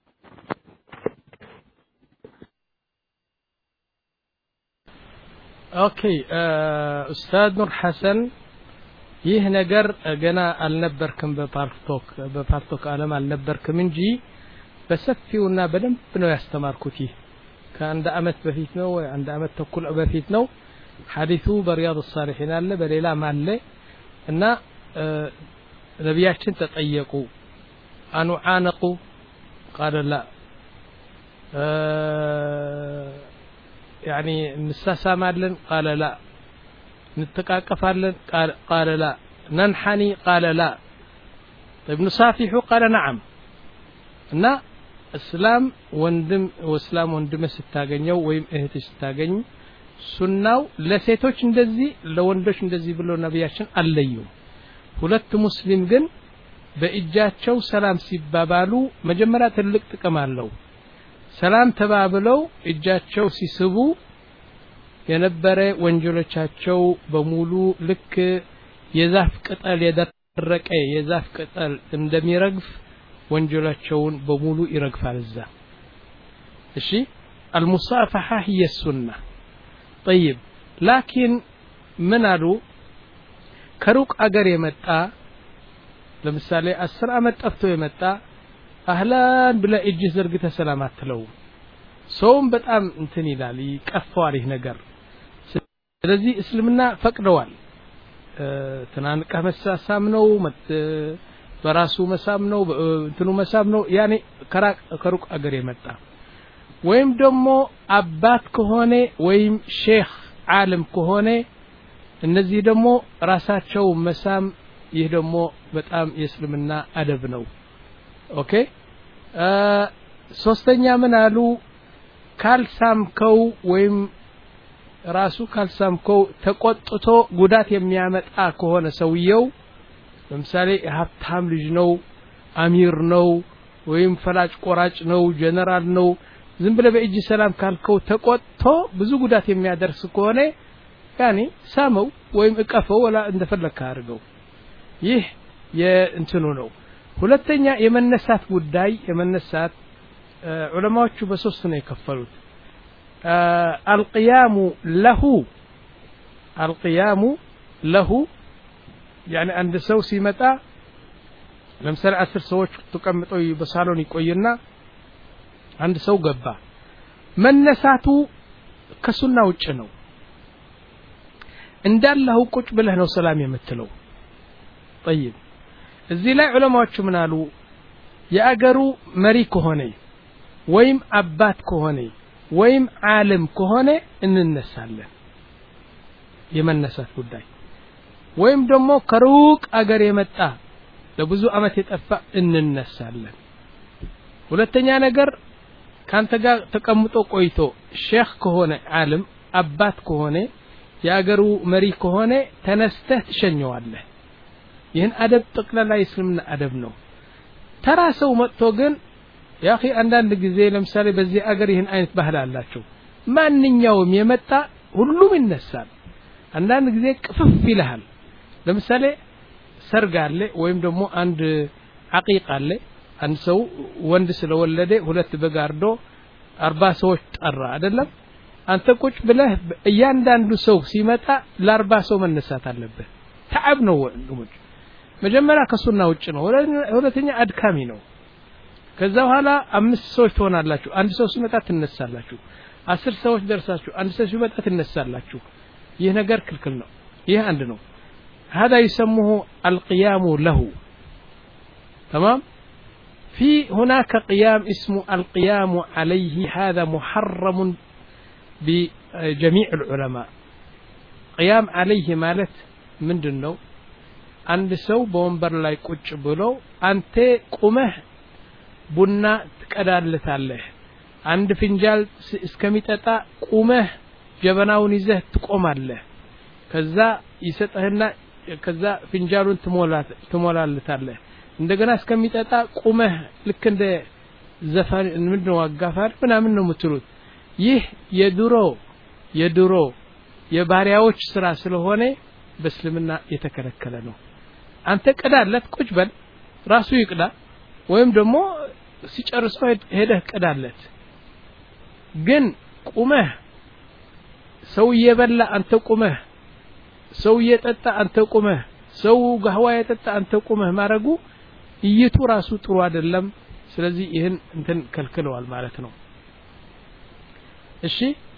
ኦኬ ኡስታዝ ኑር ሐሰን ይህ ነገር ገና አልነበርክም በፓርቶክ በፓርቶክ ዓለም አልነበርክም እንጂ በሰፊውና በደንብ ነው ያስተማርኩት ይህ ከአንድ አመት በፊት ነው ወይ አንድ አመት ተኩል በፊት ነው ሐዲሱ በሪያድ ሳሊሒን አለ በሌላም አለ እና ነቢያችን ተጠየቁ አኑዓነቁ ቃለ ላ يعني نساسامالن قال لا نتقاقفالن قال قال لا ننحني قال لا طيب نصافح قال نعم እና እስላም ወንድም ወስላም ወንድም ስታገኘው ወይም እህት ስታገኝ ሱናው ለሴቶች እንደዚህ ለወንዶች እንደዚህ ብሎ ነቢያችን አለዩም ሁለት ሙስሊም ግን በእጃቸው ሰላም ሲባባሉ መጀመሪያ ትልቅ ጥቅም አለው ሰላም ተባብለው እጃቸው ሲስቡ የነበረ ወንጀሎቻቸው በሙሉ ልክ የዛፍ ቅጠል የደረቀ የዛፍ ቅጠል እንደሚረግፍ ወንጀላቸውን በሙሉ ይረግፋል እዛ እሺ አልሙሳፈሐ هي السنة طيب ላኪን ምን አሉ ከሩቅ አገር የመጣ ለምሳሌ አስር አመት ጠፍቶ የመጣ አህላን ብለ እጅ ዘርግተ ሰላም አትለውም ሰውም በጣም እንትን ይላል ይቀፈዋል ይህ ነገር ስለዚህ እስልምና ፈቅደዋል ትናንቀህ መሳሳም ነው በራሱ መሳም ነው እንትኑ መሳም ነው ያኔ ከሩቅ አገር የመጣ ወይም ደግሞ አባት ከሆነ ወይም ሼክ ዓለም ከሆነ እነዚህ ደግሞ ራሳቸው መሳም ይህ ደግሞ በጣም የእስልምና አደብ ነው ኦኬ ሶስተኛ ምን አሉ ካልሳምከው ወይም ራሱ ካልሳምከው ተቆጥቶ ጉዳት የሚያመጣ ከሆነ ሰውየው ለምሳሌ የሀብታም ልጅ ነው አሚር ነው ወይም ፈላጭ ቆራጭ ነው ጀነራል ነው ዝም ብለ በእጅ ሰላም ካልከው ተቆጥቶ ብዙ ጉዳት የሚያደርስ ከሆነ ያኔ ሳመው ወይም እቀፈው ወላ እንደፈለግካ አድርገው ይህ የእንትኑ ነው ሁለተኛ የመነሳት ጉዳይ የመነሳት ዑለማዎቹ በሶስት ነው የከፈሉት አልቅያሙ ለሁ አልቅያሙ ለሁ ያኒ አንድ ሰው ሲመጣ ለምሳሌ አስር ሰዎች ተቀምጠው በሳሎን ይቆይና አንድ ሰው ገባ መነሳቱ ከሱና ውጭ ነው እንዳለሁ ቁጭ ብለህ ነው ሰላም የምትለው ጠይብ እዚህ ላይ ዑለማዎቹ ምን አሉ የአገሩ መሪ ከሆነ ወይም አባት ከሆነ ወይም ዓለም ከሆነ እንነሳለን የመነሳት ጉዳይ ወይም ደግሞ ከሩቅ አገር የመጣ ለብዙ አመት የጠፋ እንነሳለን ሁለተኛ ነገር ካንተ ጋር ተቀምጦ ቆይቶ ሼክ ከሆነ ዓለም አባት ከሆነ የአገሩ መሪ ከሆነ ተነስተህ ትሸኘዋለህ ይህን አደብ ጠቅላላ የእስልምና አደብ ነው ተራ ሰው መጥቶ ግን ያኺ አንዳንድ ጊዜ ለምሳሌ በዚህ አገር ይህን አይነት ባህል አላቸው ማንኛውም የመጣ ሁሉም ይነሳል አንዳንድ ጊዜ ቅፍፍ ይልሃል ለምሳሌ ሰርግ አለ ወይም ደግሞ አንድ አቂቅ አለ አንድ ሰው ወንድ ስለወለደ ሁለት በግ አርዶ አርባ ሰዎች ጠራ አይደለም አንተ ቁጭ ብለህ እያንዳንዱ ሰው ሲመጣ ለአርባ ሰው መነሳት አለብህ ተዓብ ነው ወንድሞች መጀመሪያ ከሱና ውጭ ነው ሁለተኛ አድካሚ ነው ከዛ በኋላ አምስት ሰዎች ትሆናላችሁ አንድ ሰው ሲመጣ ትነሳላችሁ አስር ሰዎች ደርሳችሁ አንድ ሰው ሲመጣ ትነሳላችሁ ይህ ነገር ክልክል ነው ይህ አንድ ነው هذا يسموه القيام له تمام في هناك قيام اسمه القيام عليه هذا محرم بجميع العلماء قيام عليه مالت من دنو አንድ ሰው በወንበር ላይ ቁጭ ብሎ አንተ ቁመህ ቡና ትቀዳለታለህ አንድ ፍንጃል እስከሚጠጣ ቁመህ ጀበናውን ይዘህ ትቆማለህ ከዛ ይሰጠህና ከዛ ፍንጃሉን ትሞላለታለህ እንደገና እስከሚጠጣ ቁመህ ልክ እንደ ዘፋን ምንድነው አጋፋሪ ምናምን ነው የምትሉት ይህ የድሮ የድሮ የባሪያዎች ስራ ስለሆነ በእስልምና የተከለከለ ነው አንተ ቅዳለት ቁጭ በል ራሱ ይቅዳ ወይም ደግሞ ሲጨርሰው ሄደህ ቅዳለት ግን ቁመህ ሰው እየበላ አንተ ቁመህ ሰው እየጠጣ አንተ ቁመህ ሰው ጋህዋ የጠጣ አንተ ቁመህ ማድረጉ እይቱ ራሱ ጥሩ አይደለም ስለዚህ ይህን እንትን ከልክለዋል ማለት ነው እሺ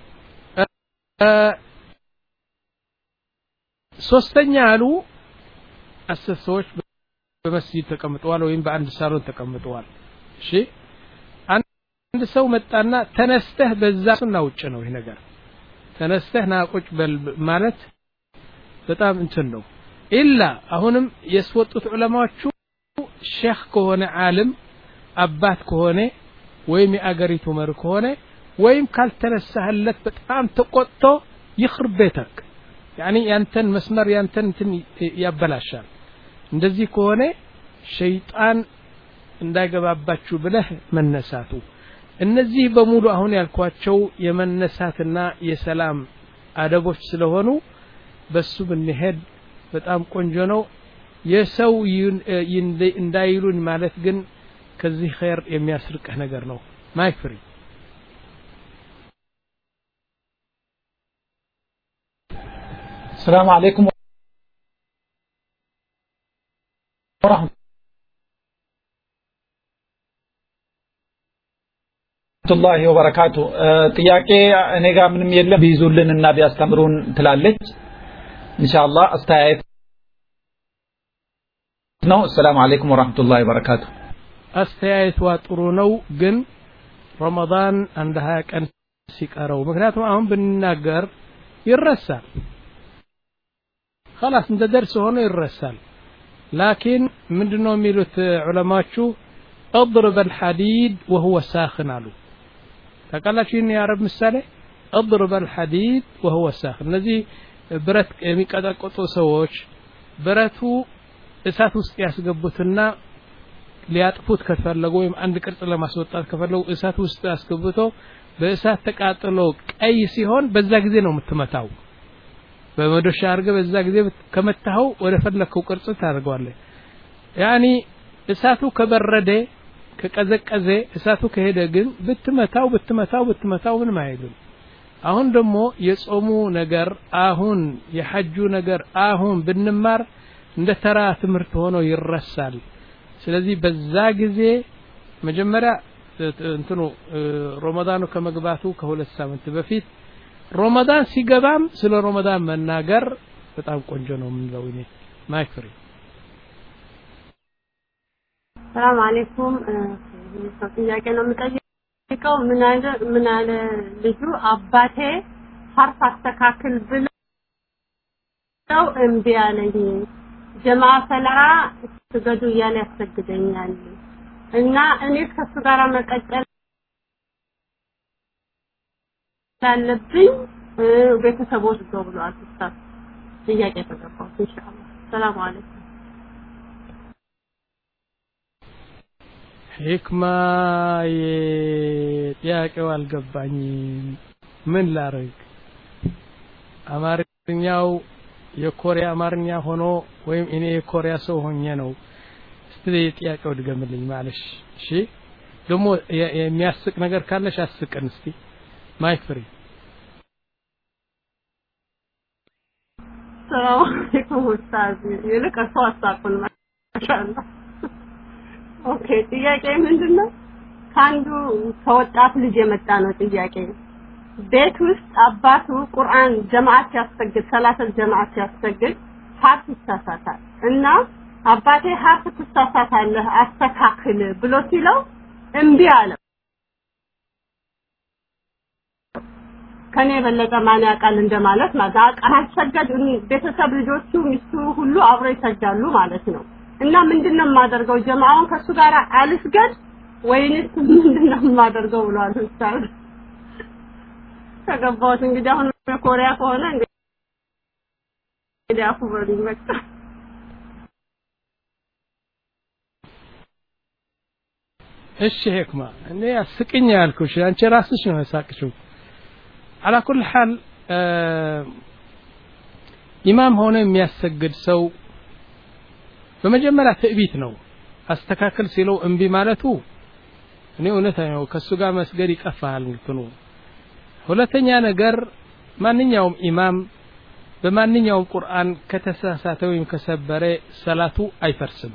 ሶስተኛ አሉ አስር ሰዎች በመስጂድ ተቀምጠዋል ወይም በአንድ ሳሎን ተቀምጠዋል እሺ አንድ ሰው መጣና ተነስተህ በዛ ሱና ውጭ ነው ይህ ነገር ተነስተህ ና ቁጭ በል ማለት በጣም እንትን ነው ኢላ አሁንም ያስወጡት ዑለማዎቹ ሼክ ከሆነ ዓለም አባት ከሆነ ወይም የአገሪቱ መሪ ከሆነ ወይም ካልተነሳህለት በጣም ተቆጥቶ ይኽር ቤተክ ያኒ ያንተን መስመር ያንተን እንትን ያበላሻል እንደዚህ ከሆነ ሸይጣን እንዳይገባባችሁ ብለህ መነሳቱ እነዚህ በሙሉ አሁን ያልኳቸው የመነሳትና የሰላም አደቦች ስለሆኑ በሱ ብንሄድ በጣም ቆንጆ ነው የሰው እንዳይሉን ማለት ግን ከዚህ ኸይር የሚያስርቅህ ነገር ነው ማይክ ፍሪ السلام عليكم ورحمة الله ወበረካቱ ጥያቄ እኔ ጋር ምንም የለም ቢይዙልን እና ቢያስተምሩን ትላለች ኢንሻአላህ አስተያየት ነው ሰላም አለይኩም ወራህመቱላሂ ወበረካቱ አስተያየቷ ጥሩ ነው ግን ረመዳን አንድ ሀያ ቀን ሲቀረው ምክንያቱም አሁን ብንናገር ይረሳል خلاص እንደ ደርስ ሆኖ ይረሳል ላኪን ምንድነው የሚሉት ዑለማዎቹ اضرب الحديد وهو ساخن አሉ ታውቃላችሁ ይህን የአረብ ምሳሌ اضرب الحديد وهو ساخن እነዚህ ብረት የሚቀጠቅጡ ሰዎች ብረቱ እሳት ውስጥ ያስገቡትና ሊያጥፉት ከፈለጉ ወይም አንድ ቅርጽ ለማስወጣት ከፈለጉ እሳት ውስጥ አስገብቶ በእሳት ተቃጥሎ ቀይ ሲሆን በዛ ጊዜ ነው የምትመታው በመዶሻ አድርገህ በዛ ጊዜ ከመታኸው ወደ ፈለግከው ቅርጽ ታደርገዋለህ ያኒ እሳቱ ከበረደ ከቀዘቀዘ እሳቱ ከሄደ ግን ብትመታው ብትመታው ብትመታው ምንም አይልም አሁን ደግሞ የጾሙ ነገር አሁን የሐጁ ነገር አሁን ብንማር እንደ ተራ ትምህርት ሆኖ ይረሳል ስለዚህ በዛ ጊዜ መጀመሪያ እንትኑ ሮመዳኑ ከመግባቱ ከሁለት ሳምንት በፊት ሮመዳን ሲገባም ስለ ሮመዳን መናገር በጣም ቆንጆ ነው የምንለው እኔ ማይክ ፍሪ ሰላም አለይኩም ሰው ጥያቄ ነው የምጠይቀው ምን አለ ምን አለ ልጁ አባቴ ሐርፍ አስተካክል ብለው እምቢ አለኝ ጀማ ሰላራ ስገዱ እያለ ያሰግደኛል እና እኔ ከሱ ጋር መቀጠል ያለብኝ ቤተሰቦች ነው ብለዋል ኡስታዝ ጥያቄ ተገባው ኢንሻአላህ ሰላም አለይኩም ሂክማ ጥያቄው አልገባኝም ምን ላርግ አማርኛው የኮሪያ አማርኛ ሆኖ ወይም እኔ የኮሪያ ሰው ሆኜ ነው እስቲ ጥያቄው ድገምልኝ ማለሽ እሺ ደግሞ የሚያስቅ ነገር ካለሽ አስቅን እስቲ ማይክ ፍሪ ሰላም አለይኩም ኡስታዝ ይልቅ እርሶ አሳቁን ማሻአላህ ኦኬ ጥያቄ ምንድነው ከአንዱ ከወጣት ልጅ የመጣ ነው ጥያቄ ቤት ውስጥ አባቱ ቁርአን ጀማዓት ሲያሰግድ ሰላተል ጀማዓት ሲያሰግድ ሀርፍ ይሳሳታል እና አባቴ ሀርፍ ትሳሳታለህ አስተካክል ብሎ ሲለው እምቢ አለው ከኔ የበለጠ ማን ያውቃል እንደማለት ማለት አልሰገድ ቤተሰብ ልጆቹ ሚስቱ ሁሉ አብረው ይሰግዳሉ ማለት ነው እና ምንድነው የማደርገው ጀማዓውን ከሱ ጋር አልስገድ ወይንስ ምንድነው የማደርገው ብሏል ኡስታዝ ከገባሁት እንግዲህ አሁን ኮሪያ ከሆነ እንግዲህ አፉ በሉኝ በቃ እሺ ሄክማ እኔ አስቅኝ ያልኩሽ አንቺ ራስሽ ነው ያሳቅሽው አላ ኩል ሐል ኢማም ሆነ የሚያሰግድ ሰው በመጀመሪያ ትዕቢት ነው አስተካከል ሲለው እምቢ ማለቱ እኔ እውነት ነው ከሱ ጋር መስገድ ይቀፋል እንትኑ ሁለተኛ ነገር ማንኛውም ኢማም በማንኛውም ቁርአን ከተሳሳተ ወይም ከሰበረ ሰላቱ አይፈርስም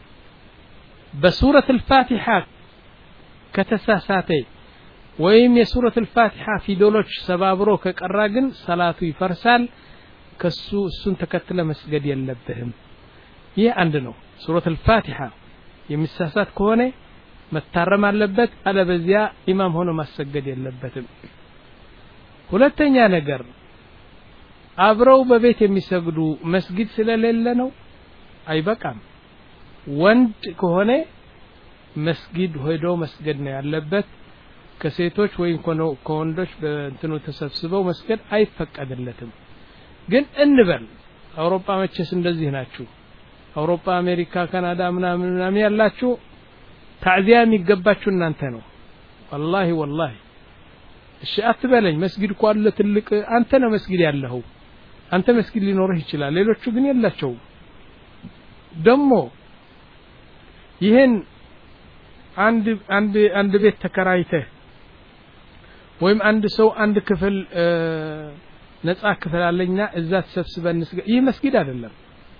በሱረት አልፋቲሓ ከተሳሳተ ወይም የሱረት አልፋቲሓ ፊደሎች ሰባብሮ ከቀራ ግን ሰላቱ ይፈርሳል ከሱ እሱን ተከትለ መስገድ የለብህም ይህ አንድ ነው ሱረት አልፋቲሓ የሚሳሳት ከሆነ መታረም አለበት አለበዚያ ኢማም ሆኖ ማሰገድ የለበትም ሁለተኛ ነገር አብረው በቤት የሚሰግዱ መስጊድ ስለሌለ ነው አይበቃም ወንድ ከሆነ መስጊድ ሄዶ መስገድ ነው ያለበት ከሴቶች ወይም ከወንዶች በእንትኑ ተሰብስበው መስገድ አይፈቀድለትም ግን እንበል አውሮፓ መቼስ እንደዚህ ናችሁ አውሮፓ አሜሪካ ካናዳ ምናምን ምናምን ያላችሁ ታዕዚያ የሚገባችሁ እናንተ ነው ወላሂ ወላሂ እሺ አትበለኝ መስጊድ እኮ አለ ትልቅ አንተ ነው መስጊድ ያለኸው አንተ መስጊድ ሊኖርህ ይችላል ሌሎቹ ግን የላቸውም ደግሞ ይህን አንድ አንድ አንድ ቤት ተከራይተህ ወይም አንድ ሰው አንድ ክፍል ነጻ ክፍል አለኝና እዛ ተሰብስበን እንስገድ ይህ መስጊድ አይደለም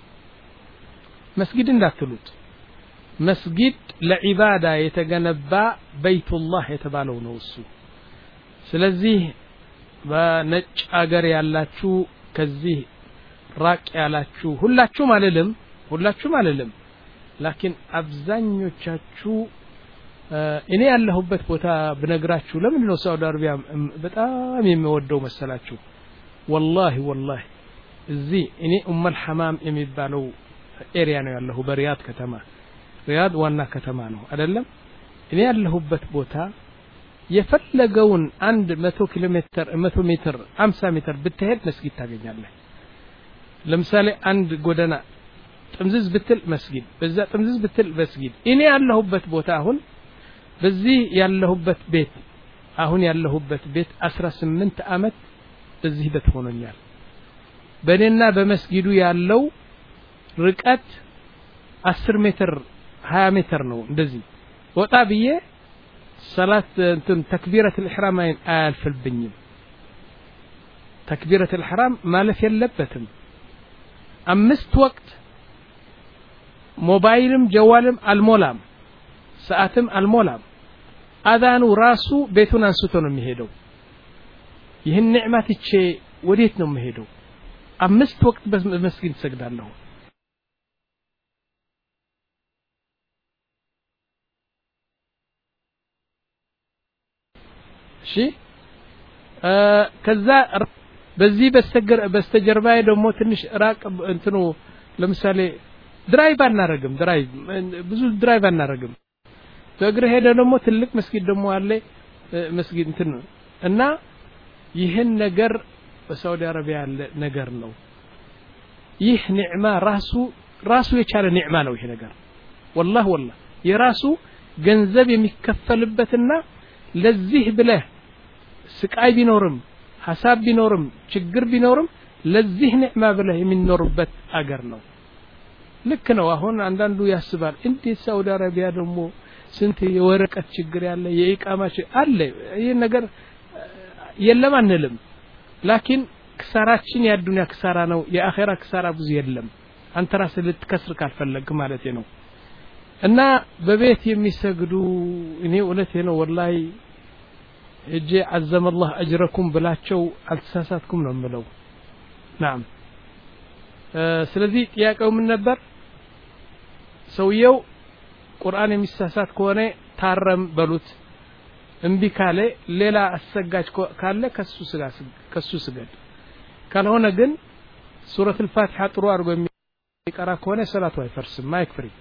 መስጊድ እንዳትሉት መስጊድ ለዒባዳ የተገነባ በይቱላህ የተባለው ነው እሱ ስለዚህ በነጭ አገር ያላችሁ ከዚህ ራቅ ያላችሁ ሁላችሁም አልልም ሁላችሁም አልልም ላኪን አብዛኞቻችሁ እኔ ያለሁበት ቦታ ብነግራችሁ ለምንድን ነው ሳውዲ አረቢያ በጣም የሚወደው መሰላችሁ ወላሂ ወላሂ እዚህ እኔ ኡመል ሐማም የሚባለው ኤሪያ ነው ያለሁ በሪያድ ከተማ ሪያድ ዋና ከተማ ነው አይደለም እኔ ያለሁበት ቦታ የፈለገውን አንድ መቶ ኪሎ ሜትር መቶ ሜትር አምሳ ሜትር ብትሄድ መስጊድ ታገኛለህ ለምሳሌ አንድ ጎደና ጥምዝዝ ብትል መስጊድ በዛ ጥምዝዝ ብትል መስጊድ እኔ ያለሁበት ቦታ አሁን በዚህ ያለሁበት ቤት አሁን ያለሁበት ቤት አስራ ስምንት አመት በዚህ ቤት ሆኖኛል በእኔና በመስጊዱ ያለው ርቀት አስር ሜትር ሀያ ሜትር ነው እንደዚህ ወጣ ብዬ ሰላት እንትን ተክቢረት ልሕራም አያልፍብኝም ተክቢረት ልሕራም ማለፍ የለበትም አምስት ወቅት ሞባይልም ጀዋልም አልሞላም ሰዓትም አልሞላም አዛኑ ራሱ ቤቱን አንስቶ ነው የሚሄደው ይህን ኒዕማ ትቼ ወዴት ነው የምሄደው አምስት ወቅት በመስጊድ እሰግዳለሁ እሺ ከዛ በዚህ በስተገር በስተጀርባዬ ደግሞ ትንሽ ራቅ እንትኑ ለምሳሌ ድራይቭ አናረግም ድራይቭ ብዙ ድራይቭ አናረግም በእግር ሄደ ደግሞ ትልቅ መስጊድ ደግሞ አለ መስጊድ እንትን እና ይህን ነገር በሳውዲ አረቢያ ያለ ነገር ነው ይህ ኒዕማ ራሱ ራሱ የቻለ ኒዕማ ነው ይሄ ነገር ወላህ ወላህ የራሱ ገንዘብ የሚከፈልበትና ለዚህ ብለህ ስቃይ ቢኖርም ሀሳብ ቢኖርም ችግር ቢኖርም ለዚህ ኒዕማ ብለህ የሚኖርበት አገር ነው ልክ ነው አሁን አንዳንዱ ያስባል እንዴት ሳውዲ አረቢያ ደግሞ ስንት የወረቀት ችግር ያለ የኢቃማ አለ ይህ ነገር የለም አንልም ላኪን ክሳራችን የአዱንያ ክሳራ ነው የአኼራ ክሳራ ብዙ የለም አንተ ራስህ ልትከስር ካልፈለግ ማለት ነው እና በቤት የሚሰግዱ እኔ እውነቴ ነው ወላሂ እጄ አዘመላህ አጅረኩም ብላቸው አልተሳሳትኩም ነው የምለው ናም ስለዚህ ጥያቄው ምን ነበር ሰውየው ቁርአን የሚሳሳት ከሆነ ታረም በሉት እምቢ ካለ ሌላ አሰጋጅ ካለ ከሱ ስጋ ከሱ ስገድ ካልሆነ ግን ሱረት الفاتحه ጥሩ አድርጎ የሚቀራ ከሆነ ሰላቱ አይፈርስም ማይክ ፍሪ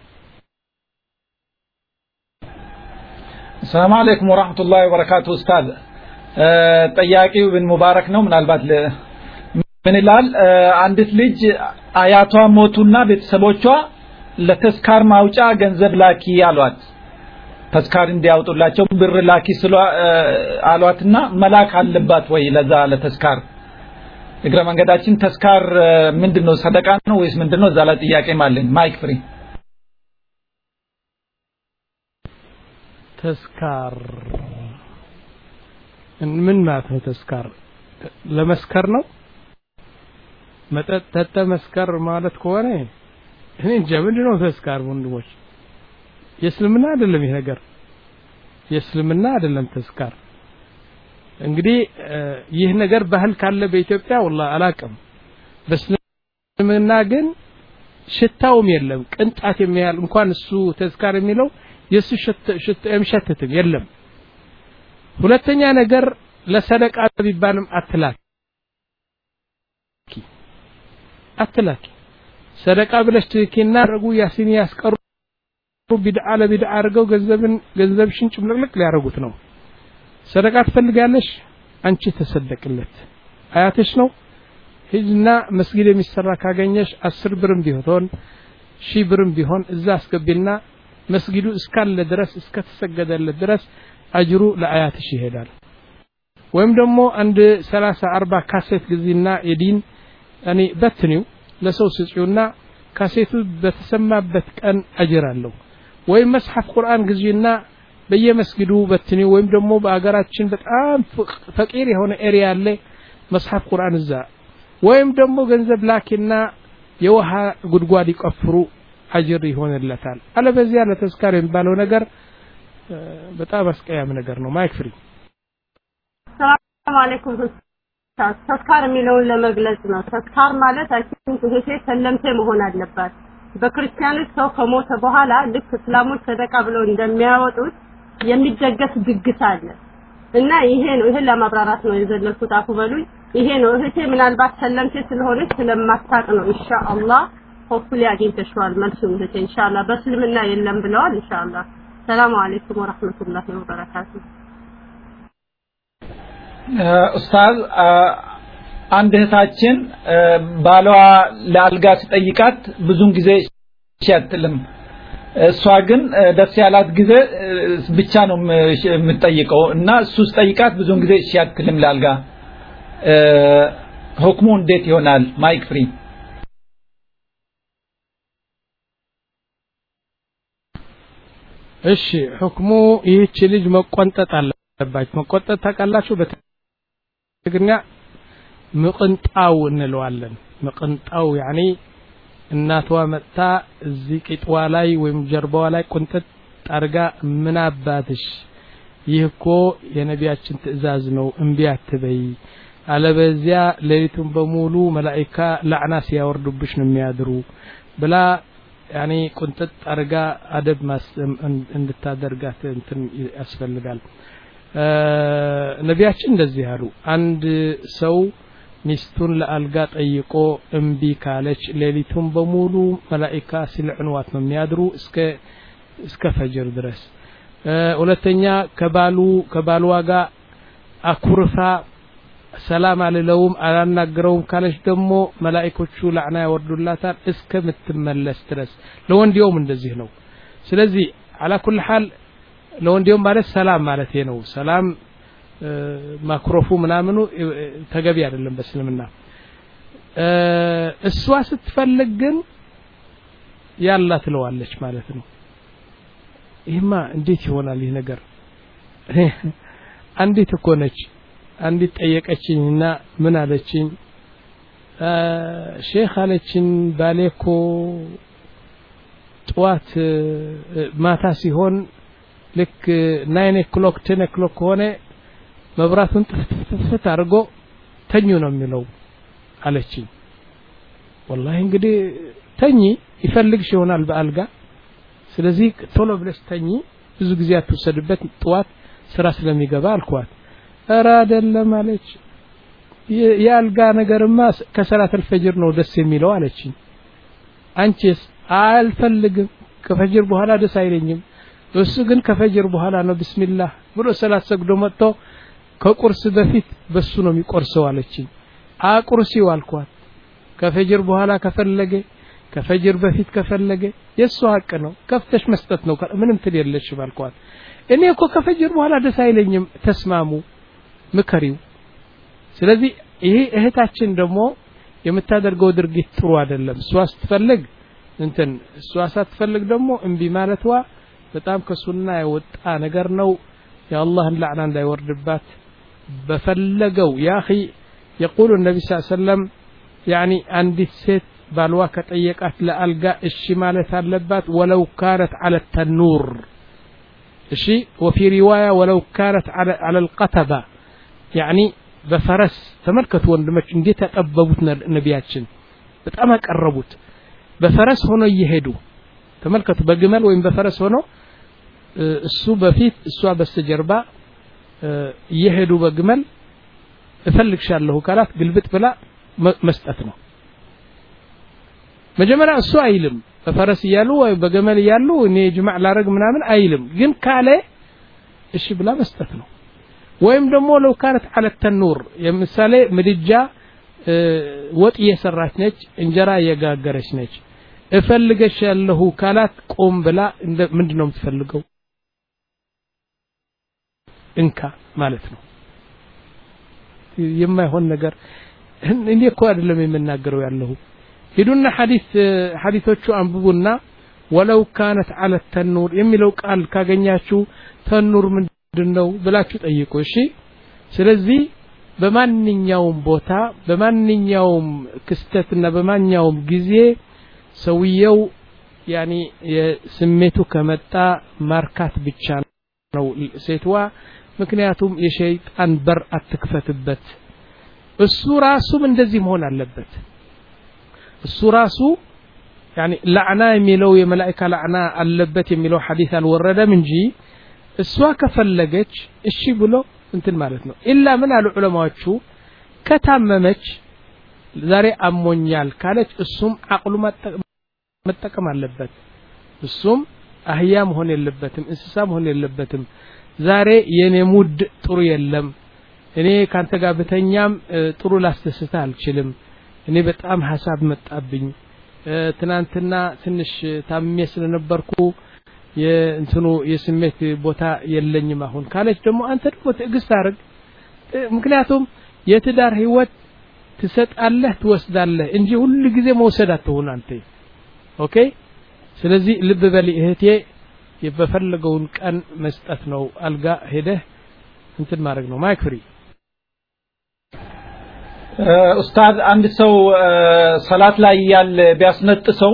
ሰላም አለይኩም ወራህመቱላሂ ወበረካቱ ኡስታዝ ጠያቂው ብን ሙባረክ ነው ምናልባት ምን ይላል አንዲት ልጅ አያቷ ሞቱና ቤተሰቦቿ ለተስካር ማውጫ ገንዘብ ላኪ አሏት ተስካር እንዲያወጡላቸው ብር ላኪ ስለ አሏትና መላክ አለባት ወይ ለዛ ለተስካር እግረ መንገዳችን ተስካር ምንድነው ሰደቃ ነው ወይስ ምንድነው እዛ ላይ ጥያቄ ማለን ማይክ ፍሪ ተስካር ምን ማለት ነው ተስካር ለመስከር ነው መጠጥ ጠጠ መስከር ማለት ከሆነ እኔ እንጃ ምንድነው ተስካር ወንድሞች የእስልምና አይደለም ይሄ ነገር የእስልምና አይደለም ተስካር እንግዲህ ይህ ነገር ባህል ካለ በኢትዮጵያ ወላ አላቅም በእስልምና ግን ሽታውም የለም ቅንጣት የሚያህል እንኳን እሱ ተዝካር የሚለው የእሱ የሚሸትትም የለም ሁለተኛ ነገር ለሰደቃ ቢባልም አትላኪ አትላኪ ሰደቃ ብለሽ ትኪና ረጉ ያሲን ያስቀሩ ቢድዓ ለቢድዓ አድርገው ገንዘብን ገንዘብሽን ጭምልቅልቅ ሊያደርጉት ነው ሰደቃ ትፈልጋለሽ አንቺ ተሰደቅለት አያትሽ ነው ሂጅና መስጊድ የሚሰራ ካገኘሽ አስር ብርም ቢሆን ሺህ ብርም ቢሆን እዛ አስገቢና መስጊዱ እስካለ ድረስ እስከተሰገደለት ድረስ አጅሩ ለአያትሽ ይሄዳል ወይም ደግሞ አንድ ሰላሳ አርባ ካሴት ጊዜና የዲን እኔ በትኒው ለሰው ስጪውና ካሴቱ በተሰማበት ቀን አጅር አለው ወይም መስሐፍ ቁርአን ግዢና በየመስጊዱ በትኒ ወይም ደግሞ በአገራችን በጣም ፈቂር የሆነ ኤሪያ አለ መስሐፍ ቁርአን እዛ ወይም ደግሞ ገንዘብ ላኪና የውሃ ጉድጓድ ይቆፍሩ አጅር ይሆንለታል አለበዚያ ለተዝካር የሚባለው ነገር በጣም አስቀያም ነገር ነው ማይክ ፍሪ ሰላም አለይኩም ተስካር የሚለውን ለመግለጽ ነው ተስካር ማለት አይ ቲንክ ይሄ ሰለምቴ መሆን አለባት በክርስቲያኖች ሰው ከሞተ በኋላ ልክ እስላሞች ሰደቃ ብለው እንደሚያወጡት የሚደገስ ድግስ አለ እና ይሄ ነው ይሄን ለማብራራት ነው የዘለልኩት አፉ በሉኝ ይሄ ነው እህቴ ምናልባት ሰለምቴ ስለሆነች ስለማታቅ ነው ኢንሻአላህ ሆፕፉሊ አግኝተሽዋል መልሱን እህቴ ኢንሻአላህ በእስልምና የለም ብለዋል ኢንሻአላህ ሰላም አለይኩም ወራህመቱላሂ ወበረካቱ ኡስታዝ አንድ እህታችን ባሏ ለአልጋ ሲጠይቃት ብዙን ጊዜ ሲያትልም እሷ ግን ደስ ያላት ጊዜ ብቻ ነው የምትጠይቀው እና እሱ ሲጠይቃት ብዙን ጊዜ እሺ አትልም ለአልጋ ሁክሙ እንዴት ይሆናል ማይክ ፍሪ እሺ ሁክሙ ይህች ልጅ መቆንጠጥ አለባች መቆንጠጥ ታውቃላችሁ በትግርኛ ምቅንጣው እንለዋለን ምቅንጣው ያኒ እናቷ መጥታ እዚህ ቂጥዋ ላይ ወይም ጀርባዋ ላይ ቁንጥጥ አርጋ ምን አባትሽ ይህ እኮ የነቢያችን ትእዛዝ ነው እምቢ አትበይ አለበዚያ ሌሊቱን በሙሉ መላኢካ ላዕና ሲያወርዱብሽ ነው የሚያድሩ ብላ ያኔ ቁንጥጥ አርጋ አደብ እንድታደርጋት እንትን ያስፈልጋል ነቢያችን እንደዚህ አሉ አንድ ሰው ሚስቱን ለአልጋ ጠይቆ እምቢ ካለች ሌሊቱን በሙሉ መላኢካ ሲልዕንዋት ነው የሚያድሩ እስከ እስከ ፈጅር ድረስ ሁለተኛ ከባሉ ከባልዋ ጋር አኩርፋ ሰላም አልለውም አላናግረውም ካለች ደግሞ መላኢኮቹ ላዕና ያወርዱላታል እስከምትመለስ ድረስ ለወንዲውም እንደዚህ ነው ስለዚህ አላ ኩል ሐል ለወንዲውም ማለት ሰላም ማለት ነው ሰላም ማክሮፉ ምናምኑ ተገቢ አይደለም በእስልምና እሷ ስትፈልግ ግን ያላ ትለዋለች ማለት ነው ይህማ እንዴት ይሆናል ይህ ነገር አንዲት እኮ ነች አንዲት ጠየቀችኝና ምን አለችኝ ሼክ አለችኝ ባሌ እኮ ጠዋት ማታ ሲሆን ልክ ናይን ኦክሎክ ቴን ኦክሎክ ከሆነ መብራቱን ጥፍትፍት አድርጎ ተኙ ነው የሚለው አለችኝ ወላሂ እንግዲህ ተኚ ይፈልግሽ ይሆናል በአልጋ ስለዚህ ቶሎ ብለሽ ተኚ ብዙ ጊዜ አትወሰድበት ጠዋት ስራ ስለሚገባ አልኳት እረ አይደለም አለች የአልጋ ነገርማ ከሰላት አልፈጅር ነው ደስ የሚለው አለችኝ አንቺስ አልፈልግም ከፈጅር በኋላ ደስ አይለኝም እሱ ግን ከፈጅር በኋላ ነው ብስሚላህ ብሎ ሰላት ሰግዶ መጥቶ ከቁርስ በፊት በሱ ነው የሚቆርሰው አለችኝ አቁርሲው አልኳት ከፈጅር በኋላ ከፈለገ ከፈጅር በፊት ከፈለገ የእሱ ሀቅ ነው ከፍተሽ መስጠት ነው ምንም ትል የለሽ ባልኳት እኔ እኮ ከፈጅር በኋላ ደስ አይለኝም ተስማሙ ምከሪው ስለዚህ ይሄ እህታችን ደግሞ የምታደርገው ድርጊት ጥሩ አይደለም እሷ ስትፈልግ እንትን እሷ ሳትፈልግ ደግሞ እምቢ ማለትዋ በጣም ከሱና የወጣ ነገር ነው የአላህን ላዕና እንዳይወርድባት በፈለገው ያ ኺ የቁሉ ነቢ ስ ሰለም ያኒ አንዲት ሴት ባልዋ ከጠየቃት ለአልጋ እሺ ማለት አለባት ወለው ካነት አለ ተኑር እሺ ወፊ ሪዋያ ወለው ካነት አለ ልቀተባ ያኒ በፈረስ ተመልከቱ ወንድሞች እንዴት ያጠበቡት ነቢያችን በጣም ያቀረቡት በፈረስ ሆኖ እየሄዱ ተመልከቱ በግመል ወይም በፈረስ ሆኖ እሱ በፊት እሷ በስተጀርባ እየሄዱ በግመል እፈልግሻለሁ ካላት ግልብጥ ብላ መስጠት ነው መጀመሪያ እሱ አይልም በፈረስ እያሉ ወይ በገመል እያሉ እኔ ጅማዕ ላረግ ምናምን አይልም ግን ካለ እሺ ብላ መስጠት ነው ወይም ደግሞ ለው ካነት አለ ተኑር የምሳሌ ምድጃ ወጥ እየሰራች ነች እንጀራ እየጋገረች ነች እፈልገሽ ያለሁ ካላት ቆም ብላ ምንድን ነው የምትፈልገው እንካ ማለት ነው የማይሆን ነገር እኔ እኮ አይደለም የምናገረው ያለሁ ሂዱና ሐዲስ ሐዲሶቹ አንብቡና ወለው ካነት አለ ተኑር የሚለው ቃል ካገኛችሁ ተኑር ምንድን ነው ብላችሁ ጠይቁ እሺ ስለዚህ በማንኛውም ቦታ በማንኛውም ክስተትና በማንኛውም ጊዜ ሰውየው ያኒ የስሜቱ ከመጣ ማርካት ብቻ ነው ሴትዋ ምክንያቱም የሸይጣን በር አትክፈትበት እሱ ራሱም እንደዚህ መሆን አለበት እሱ ራሱ ያኒ ላዕና የሚለው የመላእካ ላዕና አለበት የሚለው ሐዲስ አልወረደም እንጂ እሷ ከፈለገች እሺ ብሎ እንትን ማለት ነው ኢላ ምን አሉ ዑለማዎቹ ከታመመች ዛሬ አሞኛል ካለች እሱም አቅሉ መጠቀም አለበት እሱም አህያ መሆን የለበትም እንስሳ መሆን የለበትም ዛሬ የኔ ሙድ ጥሩ የለም እኔ ካንተ ጋር ብተኛም ጥሩ ላስደስተ አልችልም እኔ በጣም ሀሳብ መጣብኝ ትናንትና ትንሽ ታምሜ ስለነበርኩ የእንትኑ የስሜት ቦታ የለኝም አሁን ካለች ደግሞ አንተ ደግሞ ትዕግስት አድርግ ምክንያቱም የትዳር ህይወት ትሰጣለህ ትወስዳለህ እንጂ ሁሉ ጊዜ መውሰድ አትሆን አንተ ኦኬ ስለዚህ ልብ በሊ እህቴ በፈለገውን ቀን መስጠት ነው አልጋ ሄደህ እንትን ማድረግ ነው ማይክ ፍሪ ኡስታዝ አንድ ሰው ሰላት ላይ ያለ ቢያስነጥሰው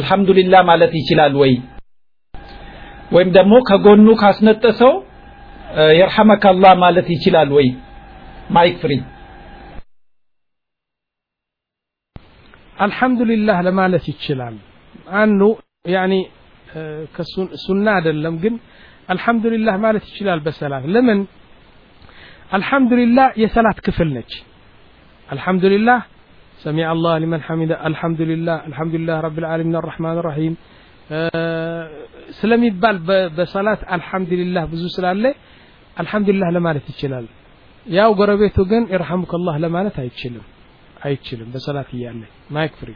አልহামዱሊላህ ማለት ይችላል ወይ ወይም ደግሞ ከጎኑ ካስነጠሰው የርሐመከ አላህ ማለት ይችላል ወይ ማይክ ፍሪ አልሐምዱሊላህ ለማለት ይችላል አንዱ ያኒ ሱና አይደለም ግን አልሐምዱሊላህ ማለት ይችላል በሰላት ለምን አልሐምዱሊላህ የሰላት ክፍል ነች አልሐምዱሊላህ سمع الله لمن حمد الحمد لله الحمد لله رب العالمين الرحمن الرحيم ስለሚባል በሰላት አልሐምዱሊላህ ብዙ ስላለ አልሐምዱሊላህ ለማለት ይችላል ያው ጎረቤቱ ግን ይርሐሙከላህ ለማለት አይችልም አይችልም በሰላት እያለ ማይክ ፍሪ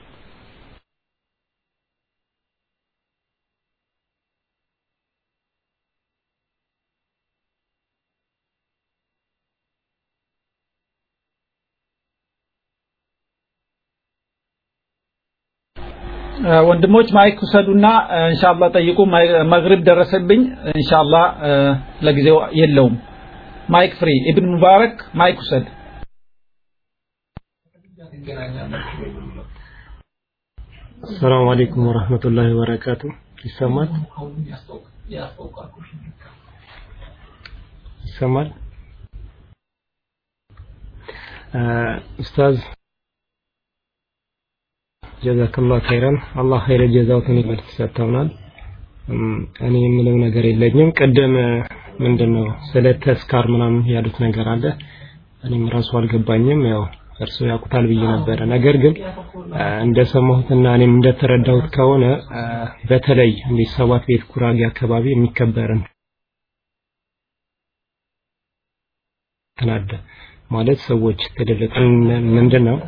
ወንድሞች ማይክ ውሰዱና ኢንሻአላህ ጠይቁ መግሪብ ደረሰብኝ ኢንሻአላህ ለጊዜው የለውም ማይክ ፍሪ ኢብን ሙባረክ ማይክ ውሰድ ሰላም አለይኩም ወራህመቱላሂ ወበረካቱ ይሰማል ይሰማል ኡስታዝ ጀዛከላህ ኸይረን አላህ ኸይረ ጀዛውትን ይመልስ ሰጥተውናል እኔ የምለው ነገር የለኝም ቅድም ምንድነው ስለ ተስካር ምናምን ያሉት ነገር አለ እኔም ራሱ አልገባኝም ያው እርሱ ያውቁታል ብዬ ነበረ ነገር ግን እንደሰማሁትና እኔም እንደተረዳሁት ከሆነ በተለይ እንደ ሰባት ቤት ጉራጌ አካባቢ የሚከበርን ተናደ ማለት ሰዎች ተደለቀ ምንድነው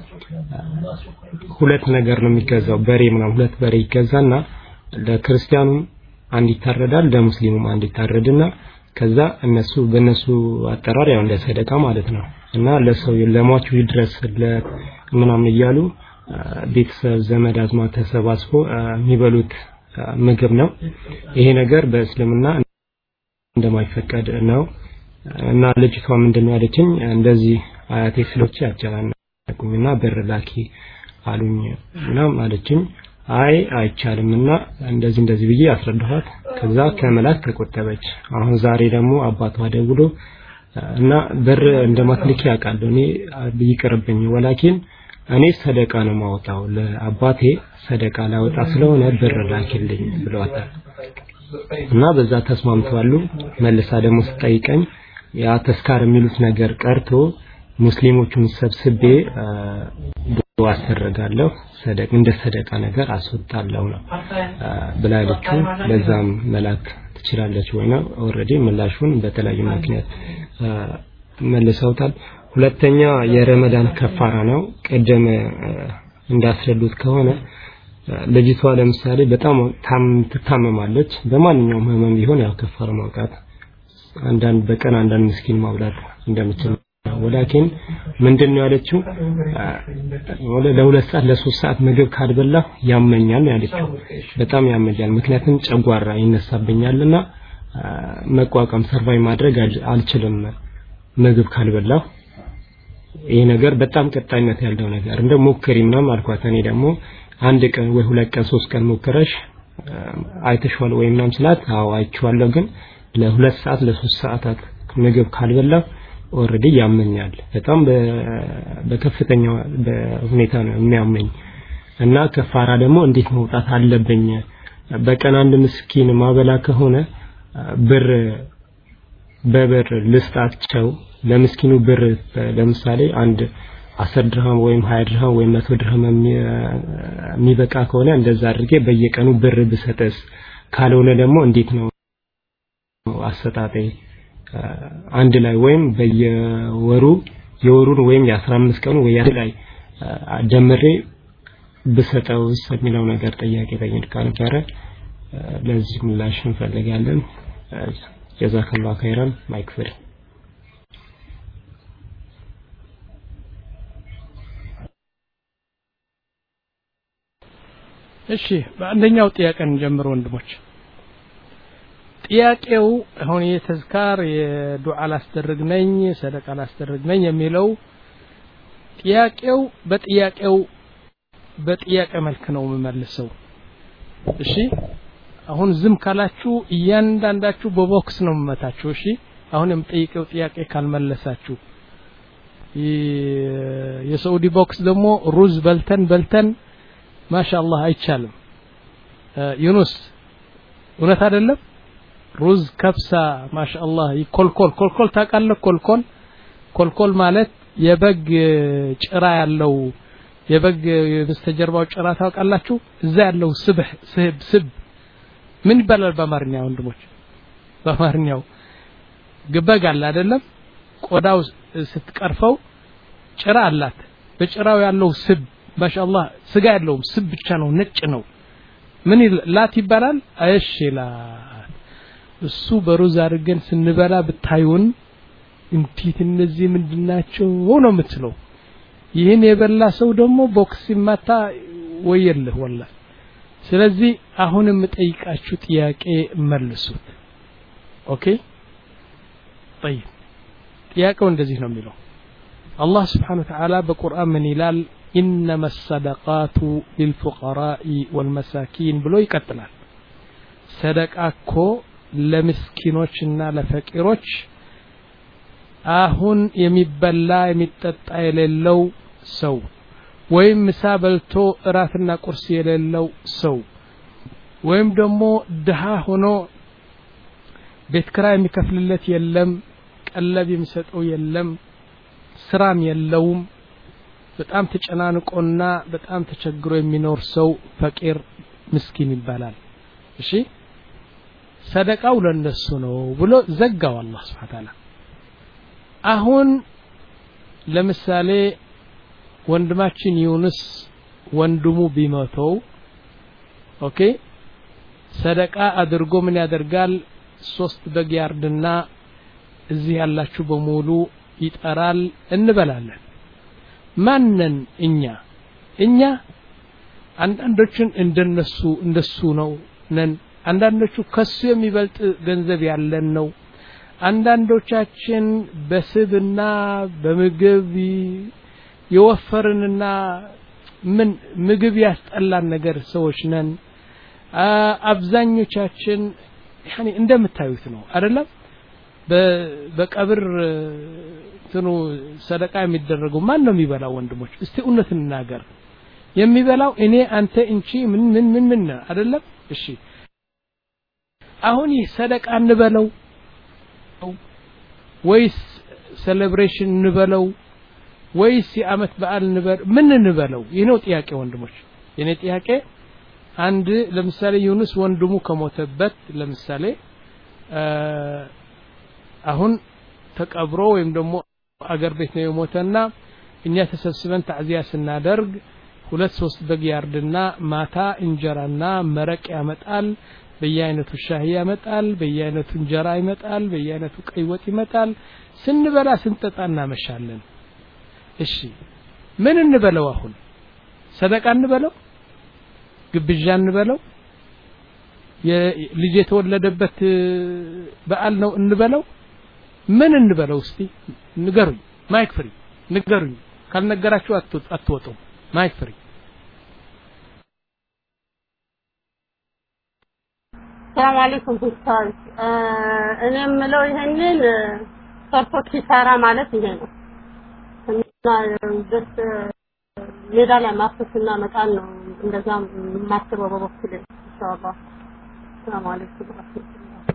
ሁለት ነገር ነው የሚገዛው በሬ ምናምን ሁለት በሬ ይገዛና ለክርስቲያኑም አንድ ይታረዳል ለሙስሊሙም አንድ ይታረድና ከዛ እነሱ በእነሱ አጠራር ያው እንደ ሰደቃ ማለት ነው እና ለሰው ለሟቹ ይድረስ ምናምን እያሉ ቤተሰብ ዘመድ አዝማድ ተሰባስቦ የሚበሉት ምግብ ነው ይሄ ነገር በእስልምና እንደማይፈቀድ ነው እና ልጅቷ ምንድነው ያለችኝ እንደዚህ አያቴ ስሎች ያጨናነቁኝና ብር ላኪ አሉኝ ምናምን አለችኝ አይ አይቻልም እና እንደዚህ እንደዚህ ብዬ አስረዳኋት ከዛ ከመላክ ተቆጠበች አሁን ዛሬ ደግሞ አባቷ ደውሎ እና ብር እንደማትልኪ ያውቃለሁ እኔ ይቅርብኝ ወላኪን እኔ ሰደቃ ነው ማወጣው ለአባቴ ሰደቃ ላወጣ ስለሆነ ብር ላኪልኝ ብለዋታል እና በዛ ተስማምተዋሉ መልሳ ደግሞ ስጠይቀኝ ያ ተስካር የሚሉት ነገር ቀርቶ ሙስሊሞቹን ሰብስቤ ዱዓ አስደረጋለሁ ሰደቅ እንደ ሰደቃ ነገር አስወጣለሁ ነው ብላለችው ለዛም መላክ ትችላለች ወይ ነው ኦልሬዲ ምላሹን በተለያዩ ምክንያት መልሰውታል ሁለተኛ የረመዳን ከፋራ ነው ቅድም እንዳስረዱት ከሆነ ልጅቷ ለምሳሌ በጣም ትታመማለች በማንኛውም ህመም ቢሆን ያው ከፋራ ማውጣት አንዳንድ በቀን አንዳንድ ምስኪን ማብላት እንደምችል ወላኪን ምንድን ነው ያለችው ወደ ለሁለት ሰዓት ለሶስት ሰዓት ምግብ ካልበላ ያመኛል ነው ያለችው በጣም ያመኛል ምክንያቱም ጨጓራ ይነሳብኛልና መቋቋም ሰርቫይ ማድረግ አልችልም ምግብ ካልበላሁ ይሄ ነገር በጣም ቀጣይነት ያለው ነገር እንደ ሞክሪ ምናምን አልኳት እኔ ደግሞ አንድ ቀን ወይ ሁለት ቀን ሶስት ቀን ሞክረሽ አይተሽዋል ወይ ምናምን ስላት አዎ አይቼዋለሁ ግን ለሁለት ሰዓት ለሶስት ሰዓታት ምግብ ካልበላሁ ኦልሬዲ ያመኛል በጣም በከፍተኛ ሁኔታ ነው የሚያመኝ እና ከፋራ ደግሞ እንዴት መውጣት አለብኝ በቀን አንድ ምስኪን ማበላ ከሆነ ብር በብር ልስጣቸው ለምስኪኑ ብር ለምሳሌ አንድ አስር ድርሃም ወይም ሀያ ድርሃም ወይም መቶ ድርሃም የሚበቃ ከሆነ እንደዛ አድርጌ በየቀኑ ብር ብሰጠስ ካልሆነ ደግሞ እንዴት ነው አሰጣጤ አንድ ላይ ወይም በየወሩ የወሩን ወይም የአስራ አምስት ቀኑ ወይ አንድ ላይ ደምሬ ብሰጠውስ የሚለው ነገር ጥያቄ ጠይቃ ነበረ ለዚህ ምላሽ እንፈልጋለን ጀዛከላሁ ኸይራን ማይክ ፍሪ እሺ በአንደኛው ጥያቄ እንጀምር ወንድሞች ጥያቄው አሁን የተዝካር የዱዓ ላስደርግ ነኝ ሰደቃ ላስደርግ ነኝ የሚለው ጥያቄው በጥያቄው በጥያቄ መልክ ነው የምመልሰው እሺ አሁን ዝም ካላችሁ እያንዳንዳችሁ በቦክስ ነው የምመታችሁ እሺ አሁን የምጠይቀው ጥያቄ ካልመለሳችሁ የሳዑዲ ቦክስ ደግሞ ሩዝ በልተን በልተን ማሻአላህ አይቻልም ዩኑስ እውነት አይደለም ሩዝ ከብሳ ማሻአላህ ኮልኮል ኮልኮል ታውቃለህ ኮልኮል ኮልኮል ማለት የበግ ጭራ ያለው የበግ በስተጀርባው ጭራ ታውቃላችሁ እዛ ያለው ስብህ ስብ ስብ ምን ይባላል በአማርኛ ወንድሞች በአማርኛው ግበግ አለ አይደለም ቆዳው ስትቀርፈው ጭራ አላት በጭራው ያለው ስብ ማሻአላህ ስጋ ያለውም ስብ ብቻ ነው ነጭ ነው ምን ላት ይባላል እሺ ላት እሱ በሩዝ አድርገን ስንበላ ብታዩን እንዴት እነዚህ ምንድናቸው ነው የምትለው ይህን የበላ ሰው ደግሞ ቦክስ ሲማታ ወየልህ ወላ ስለዚህ አሁን የምጠይቃችሁ ጥያቄ መልሱት ኦኬ طيب ጥያቄው እንደዚህ ነው የሚለው አላህ ስብሓን ወተዓላ በቁርአን ምን ይላል ኢነማ ሰደቃቱ ሊልፉቀራኢ ወልመሳኪን ብሎ ይቀጥላል ሰደቃ እኮ ለምስኪኖችና ለፈቂሮች አሁን የሚበላ የሚጠጣ የሌለው ሰው ወይም ምሳ በልቶ እራትና ቁርስ የሌለው ሰው ወይም ደግሞ ድሃ ሆኖ ቤት ክራይ የሚከፍልለት የለም ቀለብ የሚሰጠው የለም ስራም የለውም በጣም ተጨናንቆና በጣም ተቸግሮ የሚኖር ሰው ፈቂር ምስኪን ይባላል እሺ ሰደቃው ለነሱ ነው ብሎ ዘጋው አላህ ስብሓን ታላ አሁን ለምሳሌ ወንድማችን ዩኑስ ወንድሙ ቢሞተው ኦኬ ሰደቃ አድርጎ ምን ያደርጋል ሶስት በግ ያርድና እዚህ ያላችሁ በሙሉ ይጠራል እንበላለን ማነን እኛ እኛ አንዳንዶችን እንደነሱ እንደሱ ነው ነን አንዳንዶቹ ከሱ የሚበልጥ ገንዘብ ያለን ነው አንዳንዶቻችን በስብና በምግብ የወፈርንና ምን ምግብ ያስጠላን ነገር ሰዎች ነን አብዛኞቻችን ያኔ እንደምታዩት ነው አይደለም በቀብር እንትኑ ሰደቃ የሚደረገው ማን ነው የሚበላው ወንድሞች እስቲ እውነት እንናገር የሚበላው እኔ አንተ እንቺ ምን ምን ምን ምን አይደለም እሺ አሁን ይህ ሰደቃ እንበለው ወይስ ሴሌብሬሽን እንበለው ወይስ የአመት በዓል እንበለው ምን እንበለው ይህ ነው ጥያቄ ወንድሞች የኔ ጥያቄ አንድ ለምሳሌ ዩኑስ ወንድሙ ከሞተበት ለምሳሌ አሁን ተቀብሮ ወይም ደግሞ አገር ቤት ነው የሞተና እኛ ተሰብስበን ታዕዚያ ስናደርግ ሁለት ሶስት በግ ያርድና ማታ እንጀራና መረቅ ያመጣል በየአይነቱ ሻሂ ያመጣል በየአይነቱ እንጀራ ይመጣል በየአይነቱ ቀይ ወጥ ይመጣል ስንበላ ስንጠጣ እናመሻለን እሺ ምን እንበለው አሁን ሰደቃ እንበለው ግብዣ እንበለው ልጅ የተወለደበት በዓል ነው እንበለው ምን እንበለው እስቲ ንገሩኝ ማይክ ፍሪ ንገሩኝ ካልነገራችሁ አትወጡም ማይክ ፍሪ ሰላም አለይኩም ኡስታዝ እኔ የምለው ይሄንን ሰርቶ ኪሳራ ማለት ይሄ ነው እና ደስ ሜዳ ላይ ማፍሰስና መጣል ነው እንደዛ የማስበው በበኩሌ ኢንሻአላህ ሰላም አለይኩም ወራህመቱላህ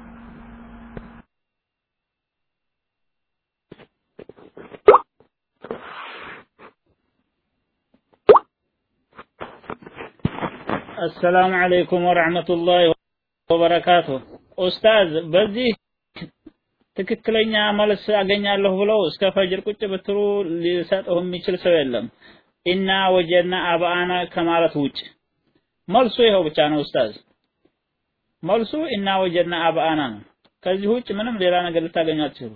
አሰላሙ አለይኩም ወረሕመቱላሂ ወበረካቱ ኡስታዝ በዚህ ትክክለኛ መልስ አገኛለሁ ብለው እስከ ፈጅር ቁጭ ብትሉ ሊሰጠው የሚችል ሰው የለም ኢና ወጀና አባአና ከማለት ውጭ መልሱ ይኸው ብቻ ነው ኡስታዝ መልሱ ኢና ወጀና አባአና ነው ከዚህ ውጭ ምንም ሌላ ነገር ልታገኙ አትችሉ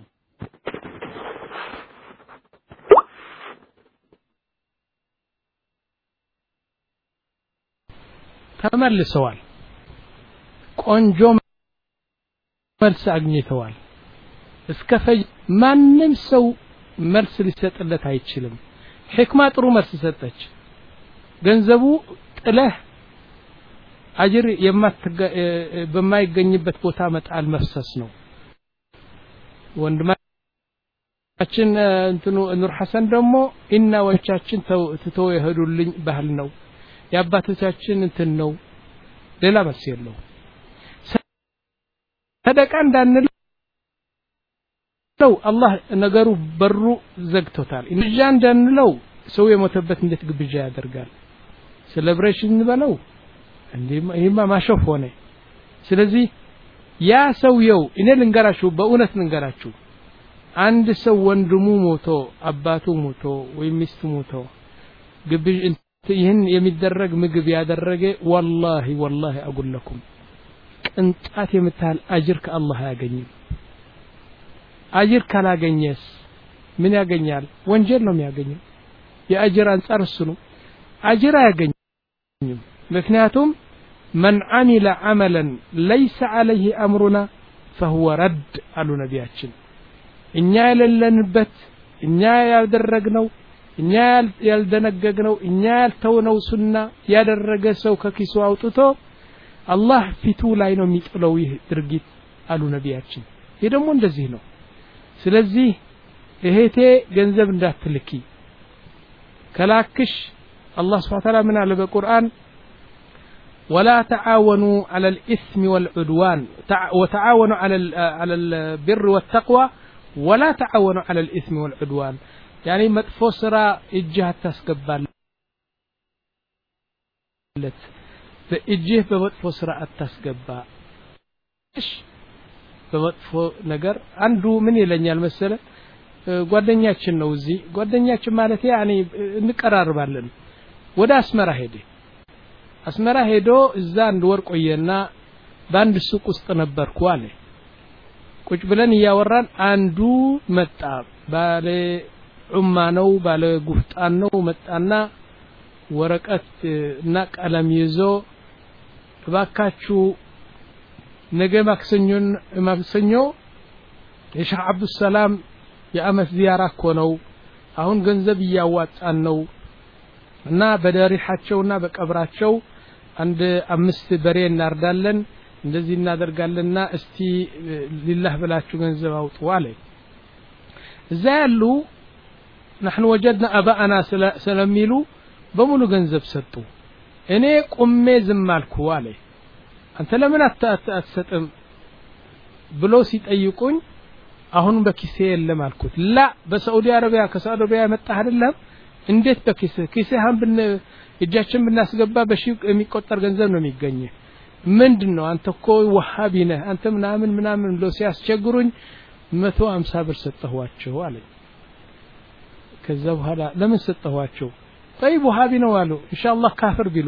ተመልሰዋል ቆንጆ መልስ አግኝተዋል እስከ ፈጅ ማንም ሰው መልስ ሊሰጥለት አይችልም ሕክማ ጥሩ መልስ ሰጠች ገንዘቡ ጥለህ አጅር በማይገኝበት ቦታ መጣል መፍሰስ ነው ወንድማችን እንትኑ ኑር ሐሰን ደግሞ ኢናዎቻችን ትተው የሄዱልኝ ባህል ነው የአባቶቻችን እንትን ነው ሌላ መልስ የለው ሰደቃ እንዳንለው አላህ ነገሩ በሩ ዘግቶታል ግብዣ እንዳንለው ሰው የሞተበት እንዴት ግብዣ ያደርጋል ሴሌብሬሽን እንበለው ይህማ ማሾፍ ሆነ ስለዚህ ያ ሰውየው እኔ ልንገራችሁ በእውነት ልንገራችሁ አንድ ሰው ወንድሙ ሞቶ አባቱ ሞቶ ወይም ሚስቱ ሞቶ ግብዥ ይህን የሚደረግ ምግብ ያደረገ ወላሂ ወላሂ አጉለኩም ቅንጣት የምታህል አጅር ከአላህ አያገኝም አጅር ካላገኘስ ምን ያገኛል ወንጀል ነው የሚያገኘው የአጅር አንጻር እሱ ነው አጅር አያገኝም ምክንያቱም መን አሚለ አመለን ለይሰ አለይህ አምሩና ፈሁወ ረድ አሉ ነቢያችን እኛ የሌለንበት እኛ ያደረግነው እኛ ያልደነገግነው እኛ ያልተውነው ሱና ያደረገ ሰው ከኪሱ አውጥቶ አላህ ፊቱ ላይ ነው የሚጥለው ይህ ድርጊት አሉ ነቢያችን ይህ ደግሞ እንደዚህ ነው ስለዚህ እህቴ ገንዘብ እንዳትልኪ ከላክሽ አላህ ስብሓን ታላ ምን አለ በቁርአን ولا تعاونوا على الإثم والعدوان وتعاونوا على على البر والتقوى ولا تعاونوا على الإثم والعدوان يعني مطفو سرا اجها تسقبال በእጅህ በመጥፎ ስራ አታስገባ እሺ በመጥፎ ነገር አንዱ ምን ይለኛል መሰለ ጓደኛችን ነው እዚህ ጓደኛችን ማለት ያኔ እንቀራርባለን ወደ አስመራ ሄደ አስመራ ሄዶ እዛ አንድ ወር ቆየና በአንድ ሱቅ ውስጥ ነበርኩ አለ ቁጭ ብለን እያወራን አንዱ መጣ ባለ ዑማ ነው ባለ ጉፍጣን ነው መጣና ወረቀት እና ቀለም ይዞ እባካችሁ ነገ ማክሰኞን ማክሰኞ የሼህ አብዱሰላም የአመት ዚያራ እኮ ነው አሁን ገንዘብ እያዋጣን ነው እና በደሪሓቸውና በቀብራቸው አንድ አምስት በሬ እናርዳለን እንደዚህ እናደርጋለንና እስቲ ሊላህ ብላችሁ ገንዘብ አውጡ አለ እዛ ያሉ ናሕኑ ወጀድና አባአና ስለሚሉ በሙሉ ገንዘብ ሰጡ እኔ ቁሜ ዝም አልኩ አለ አንተ ለምን አትሰጥም ብሎ ሲጠይቁኝ አሁን በኪሴ የለም አልኩት ላ በሳዑዲ አረቢያ ከሳዑዲ አረቢያ የመጣህ አይደለም እንዴት በኪስ ኪስህን ብን እጃችን ብናስገባ በሺ የሚቆጠር ገንዘብ ነው የሚገኝ ምንድን ነው አንተ እኮ ወሃቢ ነህ አንተ ምናምን ምናምን ብሎ ሲያስቸግሩኝ መቶ አምሳ ብር ሰጠኋቸው አለኝ ከዛ በኋላ ለምን ሰጠኋቸው ጠይብ ውሃቢ ነው አሉ ኢንሻአላህ ካፍር ቢሉ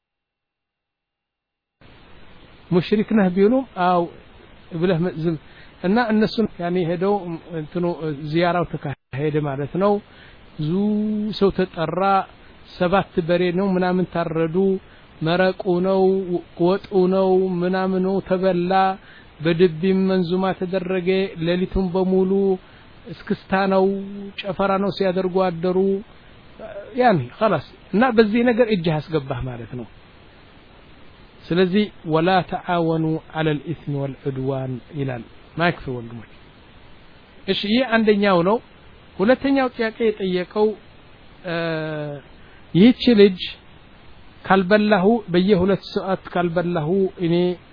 ሙሽሪክ ነህ ቢሉም አው ብለህ ዝም እና እነሱን ያኔ ሄደው እንትኑ ዚያራው ተካሄደ ማለት ነው ብዙ ሰው ተጠራ ሰባት በሬ ነው ምናምን ታረዱ መረቁ ነው ወጡ ነው ምናምኑ ተበላ በድቢም መንዙማ ተደረገ ሌሊቱን በሙሉ እስክስታ ነው ጨፈራ ነው ሲያደርጉ አደሩ ያኒ خلاص እና በዚህ ነገር እጅህ አስገባህ ማለት ነው ስለዚህ ወላ ተዓወኑ على الإثم والعدوان ይላል ማይክፍ ወንድሞች እሺ ይህ አንደኛው ነው ሁለተኛው ጥያቄ የጠየቀው ይህች ልጅ ካልበላሁ በየሁለት ሰዓት ካልበላሁ እኔ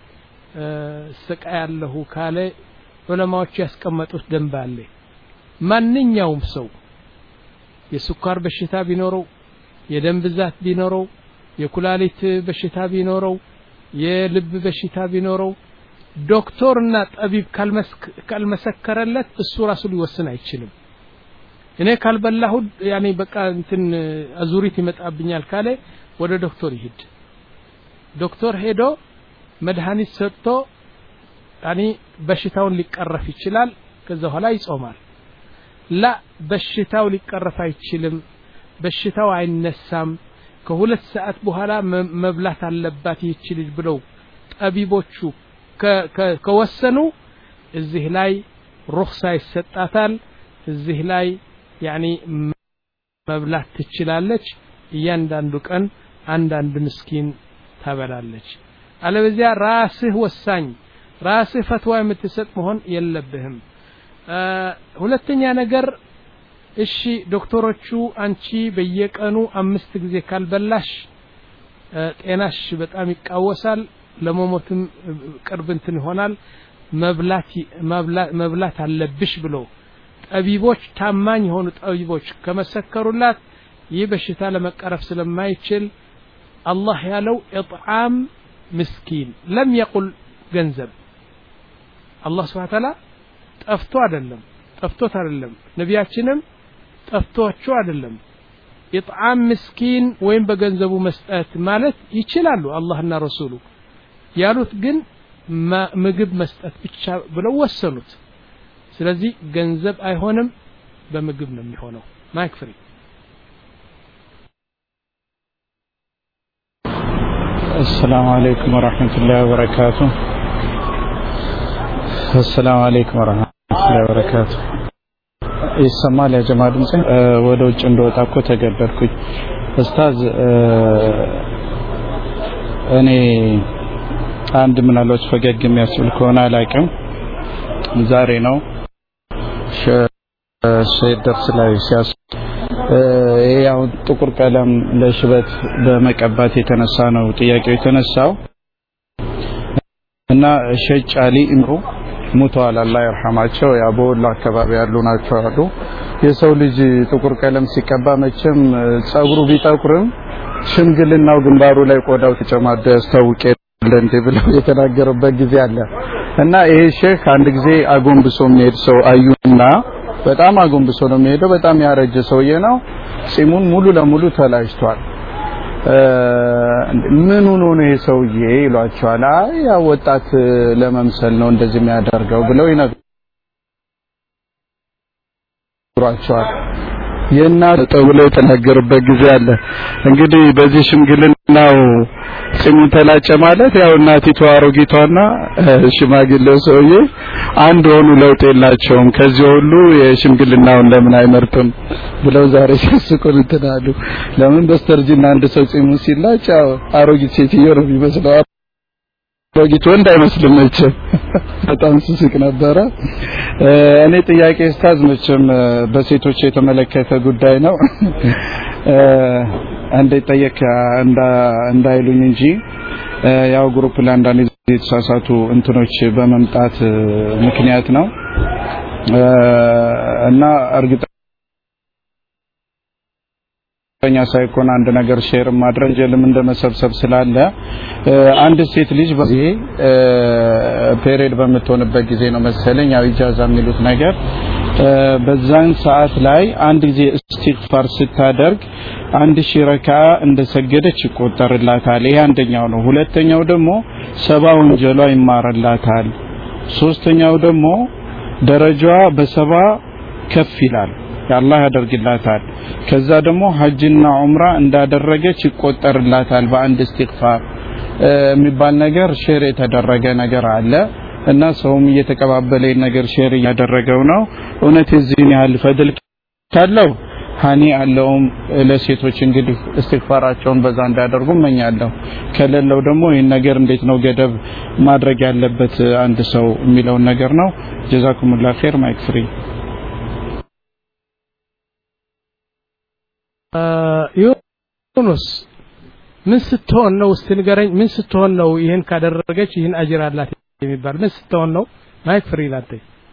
ስቃያለሁ ካለ ዑለማዎች ያስቀመጡት ደንብ አለ ማንኛውም ሰው የስኳር በሽታ ቢኖረው የደም ብዛት ቢኖረው የኩላሊት በሽታ ቢኖረው የልብ በሽታ ቢኖረው ዶክተርና ጠቢብ ካልመሰከረለት እሱ ራሱ ሊወስን አይችልም እኔ ካልበላሁ ያኔ በቃ እንትን አዙሪት ይመጣብኛል ካለ ወደ ዶክተር ይሄድ ዶክተር ሄዶ መድኃኒት ሰጥቶ ያኔ በሽታውን ሊቀረፍ ይችላል ከዛ በኋላ ይጾማል ላ በሽታው ሊቀረፍ አይችልም በሽታው አይነሳም ከሁለት ሰዓት በኋላ መብላት አለባት ይህች ልጅ ብለው ጠቢቦቹ ከወሰኑ እዚህ ላይ ሩክሳ ይሰጣታል እዚህ ላይ ያኒ መብላት ትችላለች እያንዳንዱ ቀን አንዳንድ ምስኪን ታበላለች አለበዚያ ራስህ ወሳኝ ራስህ ፈትዋ የምትሰጥ መሆን የለብህም ሁለተኛ ነገር እሺ ዶክተሮቹ አንቺ በየቀኑ አምስት ጊዜ ካልበላሽ ጤናሽ በጣም ይቃወሳል ለመሞትም ቅርብ እንትን ይሆናል መብላት መብላት አለብሽ ብሎ ጠቢቦች ታማኝ የሆኑ ጠቢቦች ከመሰከሩላት ይህ በሽታ ለመቀረፍ ስለማይችል አላህ ያለው ኢጥዓም ምስኪን ለም የቁል ገንዘብ አላህ ስብሓ ተዓላ ጠፍቶ አይደለም ጠፍቶት አይደለም ነቢያችንም ጠፍቶቸው አይደለም ኢጥዓም ምስኪን ወይም በገንዘቡ መስጠት ማለት ይችላሉ አላህና ረሱሉ ያሉት ግን ምግብ መስጠት ብቻ ብለው ወሰኑት ስለዚህ ገንዘብ አይሆንም በምግብ ነው የሚሆነው ማይክ ፍሪ السلام عليكم ورحمة الله وبركاته السلام عليكم ورحمة الله وبركاته ይሰማል ያ ጀማ ድምጽ ወደ ውጭ እንደወጣ እኮ ተገደድኩኝ ኡስታዝ እኔ አንድ ምናልባት ፈገግ የሚያስብል ከሆነ አላውቅም ዛሬ ነው ሼህ ደርስ ላይ ሲያስ ይሄ አሁን ጥቁር ቀለም ለሽበት በመቀባት የተነሳ ነው ጥያቄው የተነሳው እና ሼህ ጫሊ ኢምሩ ሙተዋል አላህ ይርሐማቸው ያ በወሎ አካባቢ ያሉ ናቸው አሉ የሰው ልጅ ጥቁር ቀለም ሲቀባ መቼም ጸጉሩ ቢጠቁርም ሽምግልናው ግንባሩ ላይ ቆዳው ተጨማዶ ያስታውቅ የለ እንዴ ብለው የተናገሩበት ጊዜ አለ እና ይሄ ሼክ አንድ ጊዜ አጎንብሶ የሚሄድ ሰው አዩና በጣም አጎንብሶ ነው የሚሄደው በጣም ያረጀ ሰውዬ ነው ጺሙን ሙሉ ለሙሉ ተላጭቷል ምን ሆኖ ነው ይሄ ሰውዬ ይሏቸዋል አይ ያው ወጣት ለመምሰል ነው እንደዚህ የሚያደርገው ብለው ይነግሯቸዋል የእናት ተብለው የተናገሩበት ጊዜ አለ እንግዲህ በዚህ ሽምግልናው ጺሙን ተላጨ ማለት ያው እናቲቱ አሮጊቷና ሽማግሌው ሰውዬ አንድ ሆኑ ለውጥ የላቸውም ከዚህ ሁሉ የሽምግልናውን ለምን አይመርጥም ብለው ዛሬ ሲያስቁን እንትን አሉ ለምን በስተርጅና አንድ ሰው ጺሙን ሲላጭ ያው አሮጊት ሴትዮ ነው የሚመስለው አሮጊት ወንድ አይመስልም መቼም በጣም ስስቅ ነበረ እኔ ጥያቄ ስታዝ መቼም በሴቶች የተመለከተ ጉዳይ ነው እንደ ጠየቅ እንዳይሉኝ እንጂ ያው ግሩፕ ላይ አንዳንድ የተሳሳቱ እንትኖች በመምጣት ምክንያት ነው እና እርግጠ ኛ ሳይኮን አንድ ነገር ሼር ማድረግ ጀልም እንደ መሰብሰብ ስላለ አንድ ሴት ልጅ በዚህ ፔሪድ በምትሆንበት ጊዜ ነው መሰለኝ ያው ኢጃዛ የሚሉት ነገር በዛን ሰዓት ላይ አንድ ጊዜ እስትግፋር ስታደርግ አንድ ሺህ ረካ እንደሰገደች ይቆጠርላታል ይሄ አንደኛው ነው ሁለተኛው ደግሞ ሰባ ወንጀሏ ይማረላታል ሶስተኛው ደግሞ ደረጃዋ በሰባ ከፍ ይላል አላህ ያደርግላታል ከዛ ደግሞ ሀጅና ዑምራ እንዳደረገች ይቆጠርላታል በአንድ እስትግፋር የሚባል ነገር ሼር የተደረገ ነገር አለ እና ሰውም እየተቀባበለ ነገር ሼር እያደረገው ነው እውነት የዚህን ያህል ፈድል ካለው ሀኒ አለውም ለሴቶች እንግዲህ እስትግፋራቸውን በዛ እንዳደርጉ እመኛለሁ ከሌለው ደግሞ ይህን ነገር እንዴት ነው ገደብ ማድረግ ያለበት አንድ ሰው የሚለውን ነገር ነው ጀዛኩሙላ ኸይር ማይክ ፍሪ ዩኑስ ምን ስትሆን ነው እስቲ ንገረኝ ምን ስትሆን ነው ይህን ካደረገች ይህን አጅር አላት የሚባል ምን ስትሆን ነው ማይክ ፍሪ ላንተ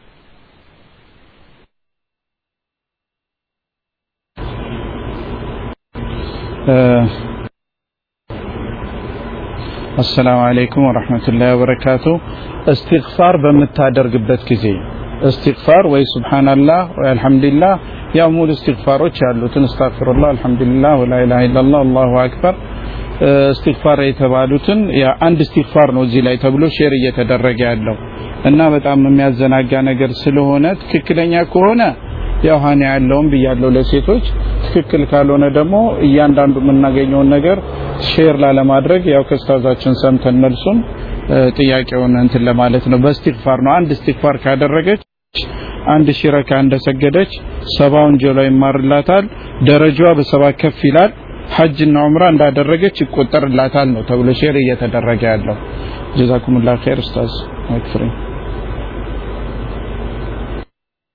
አሰላሙ አለይኩም ወራህመቱላሂ ወበረካቱ እስትግፋር በምታደርግበት ጊዜ እስትግፋር ወይ ሱብሃንአላህ ወይ አልহামዱሊላህ ያው ሙሉ እስትግፋሮች ያሉትን አስተግፊሩላህ አልহামዱሊላህ ወላ ኢላሃ ኢላላህ አላሁ አክበር እስትግፋር የተባሉትን አንድ እስትግፋር ነው እዚህ ላይ ተብሎ ሼር እየተደረገ ያለው እና በጣም የሚያዘናጋ ነገር ስለሆነ ትክክለኛ ከሆነ ያው ሀኒ ያለውም ብያለው ለሴቶች ትክክል ካልሆነ ደግሞ እያንዳንዱ የምናገኘውን ነገር ሼር ላለማድረግ ያው ከስታዛችን ሰምተን መልሱን ጥያቄውን እንትን ለማለት ነው በእስትግፋር ነው አንድ እስትግፋር ካደረገች አንድ ሺህ ረካ እንደሰገደች ሰባ ወንጀሏ ይማርላታል ደረጃዋ በሰባ ከፍ ይላል ሐጅና ዑምራ እንዳደረገች ይቆጠርላታል ነው ተብሎ ሼር እየተደረገ ያለው ጀዛኩሙላህ ኸይር ኡስታዝ ማክፍሪ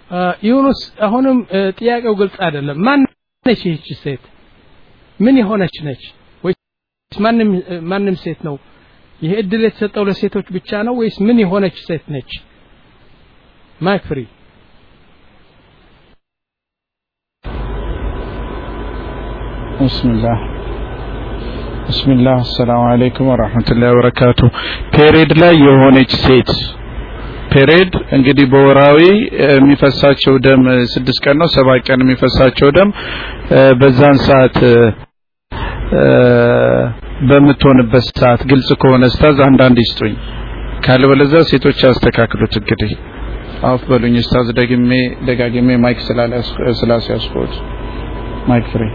ዩኑስ አሁንም ጥያቄው ግልጽ አይደለም ማን ነች ይህች ሴት ምን የሆነች ነች ወይስ ማንም ማንም ሴት ነው ይህ እድል የተሰጠው ለሴቶች ብቻ ነው ወይስ ምን የሆነች ሴት ነች ማይክ ፍሪ ብስምላህ ብስምላህ አሰላሙ አለይኩም ወራህመቱላሂ ወበረካቱ ፔሬድ ላይ የሆነች ሴት ፔሬድ እንግዲህ በወራዊ የሚፈሳቸው ደም ስድስት ቀን ነው ሰባት ቀን የሚፈሳቸው ደም በዛን ሰዓት በምትሆንበት ሰዓት ግልጽ ከሆነ ስታዝ አንዳንድ ይስጡኝ ካልበለዚያ ሴቶች ያስተካክሉት እንግዲህ አፍ በሉኝ ስታዝ ደግሜ ደጋግሜ ማይክ ስላስያዝኩት ማይክ ፍሬ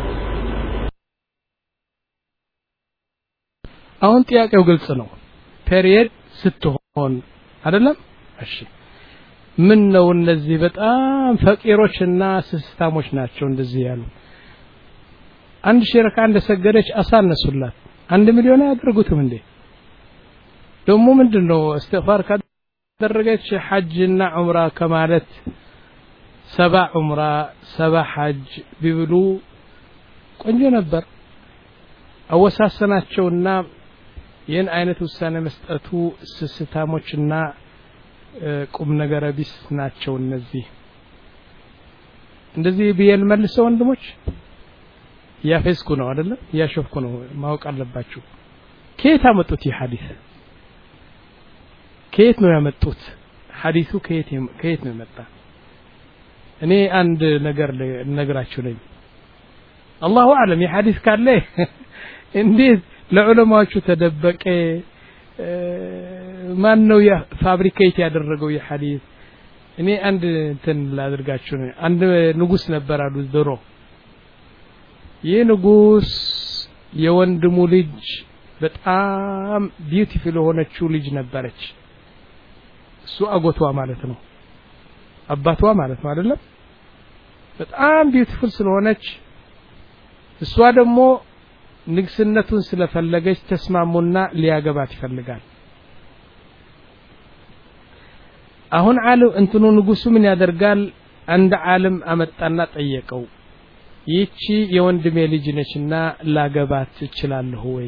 አሁን ጥያቄው ግልጽ ነው ፔሪየድ ስትሆን አይደለም እሺ ምን ነው እነዚህ በጣም ፈቂሮችና ስስታሞች ናቸው እንደዚህ ያሉ አንድ ሺህ ረካ እንደሰገደች አሳነሱላት አንድ ሚሊዮን አያደርጉትም እንዴ ደግሞ ምንድን ነው እስትግፋር ካደረገች ሐጅና ዑምራ ከማለት ሰባ ዑምራ ሰባ ሐጅ ቢብሉ ቆንጆ ነበር አወሳሰናቸውና ይህን አይነት ውሳኔ መስጠቱ ስስታሞችና ቁም ነገረ ቢስ ናቸው እነዚህ እንደዚህ ብዬ ልመልሰው ወንድሞች እያፌዝኩ ነው አይደለም እያሾፍኩ ነው ማወቅ አለባችሁ ከየት አመጡት ይህ ሐዲስ ከየት ነው ያመጡት ሐዲሱ ከየት ከየት ነው የመጣ እኔ አንድ ነገር ልነግራችሁ ነኝ አላሁ አለም ይህ ሐዲስ ካለ እንዴት ለዑለማዎቹ ተደበቀ ማን ነው ፋብሪኬት ያደረገው ይህ ሐዲስ እኔ አንድ እንትን ላድርጋችሁ ነው አንድ ንጉስ ነበር አሉ ድሮ ይህ ንጉስ የወንድሙ ልጅ በጣም ቢዩቲፉል የሆነችው ልጅ ነበረች እሱ አጎቷ ማለት ነው አባቷ ማለት ነው አይደለም በጣም ቢዩቲፉል ስለሆነች እሷ ደግሞ ንግስነቱን ስለፈለገች ተስማሙና ሊያገባት ይፈልጋል አሁን ዓለም እንትኑ ንጉሱ ምን ያደርጋል አንድ ዓለም አመጣና ጠየቀው ይቺ የወንድሜ ልጅ ነችና ላገባት እችላለሁ ወይ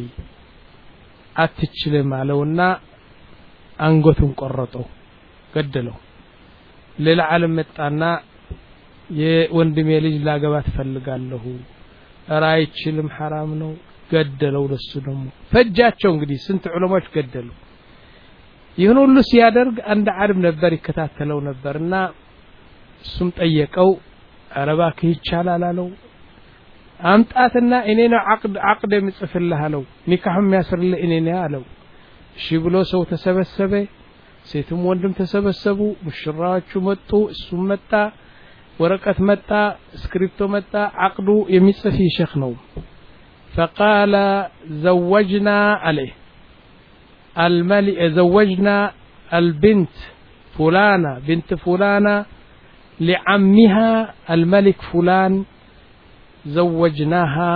አትችልም አለውና አንገቱን ቆረጠው ገደለው ሌላ ዓለም መጣና የወንድሜ ልጅ ላገባት እፈልጋለሁ ኧረ አይችልም ሐራም ነው ገደለው ለሱ ደግሞ ፈጃቸው እንግዲህ ስንት ዑለማዎች ገደሉ ይህን ሁሉ ሲያደርግ አንድ ዓለም ነበር ይከታተለው ነበርና እሱም ጠየቀው ኧረ እባክህ ይቻላል አለው አምጣትና እኔ ነው አቅድ አቅድ የምጽፍልህ አለው ኒካህ የሚያስርልህ እኔ ነኝ አለው እሺ ብሎ ሰው ተሰበሰበ ሴትም ወንድም ተሰበሰቡ ሙሽራዎቹ መጡ እሱም መጣ ወረቀት መጣ እስክሪፕቶ መጣ አቅዱ የሚጽፍ ሼክ ነው فقال زوجنا عليه الملك زوجنا البنت فلانة بنت فلانة لعمها الملك فلان زوجناها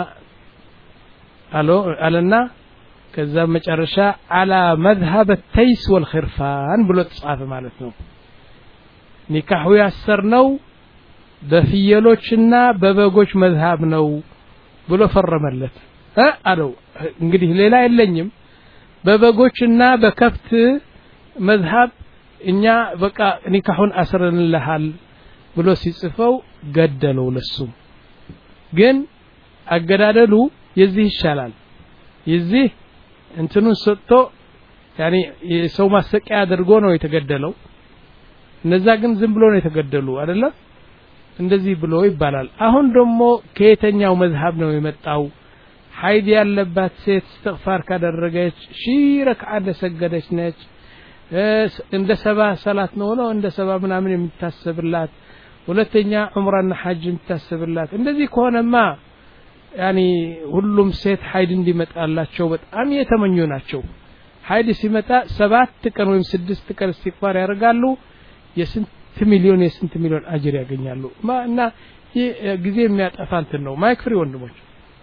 قالنا ከዛ መጨረሻ አላ መዝሀብ ተይስ ወልኽርፋን ብሎ ተጻፈ ማለት ነው ኒካሁ ያሰርነው በፍየሎችና በበጎች መዝሀብ ነው ብሎ ፈረመለት እ አለው እንግዲህ ሌላ የለኝም በበጎችና በከብት መዝሀብ እኛ በቃ ኒካሁን አስረንልሃል ብሎ ሲጽፈው ገደለው ለሱም ግን አገዳደሉ የዚህ ይሻላል የዚህ እንትኑን ሰጥቶ ያኔ የሰው ማሰቂያ አድርጎ ነው የተገደለው እነዛ ግን ዝም ብሎ ነው የተገደሉ አይደለም እንደዚህ ብሎ ይባላል አሁን ደግሞ ከየተኛው መዝሀብ ነው የመጣው ሀይድ ያለባት ሴት እስትግፋር ካደረገች ሺ ረክዓ እንደሰገደች ነች እንደ ሰባ ሰላት ነው ነው እንደ ሰባ ምናምን የሚታሰብላት ሁለተኛ ዑምራና ሐጅ የሚታሰብላት እንደዚህ ከሆነማ ያኒ ሁሉም ሴት ሀይድ እንዲመጣላቸው በጣም የተመኙ ናቸው ሀይድ ሲመጣ ሰባት ቀን ወይም ስድስት ቀን እስትግፋር ያደርጋሉ የስንት ሚሊዮን የስንት ሚሊዮን አጅር ያገኛሉ እና ይህ ጊዜ የሚያጠፋ እንትን ነው ማይክ ፍሪ ወንድሞች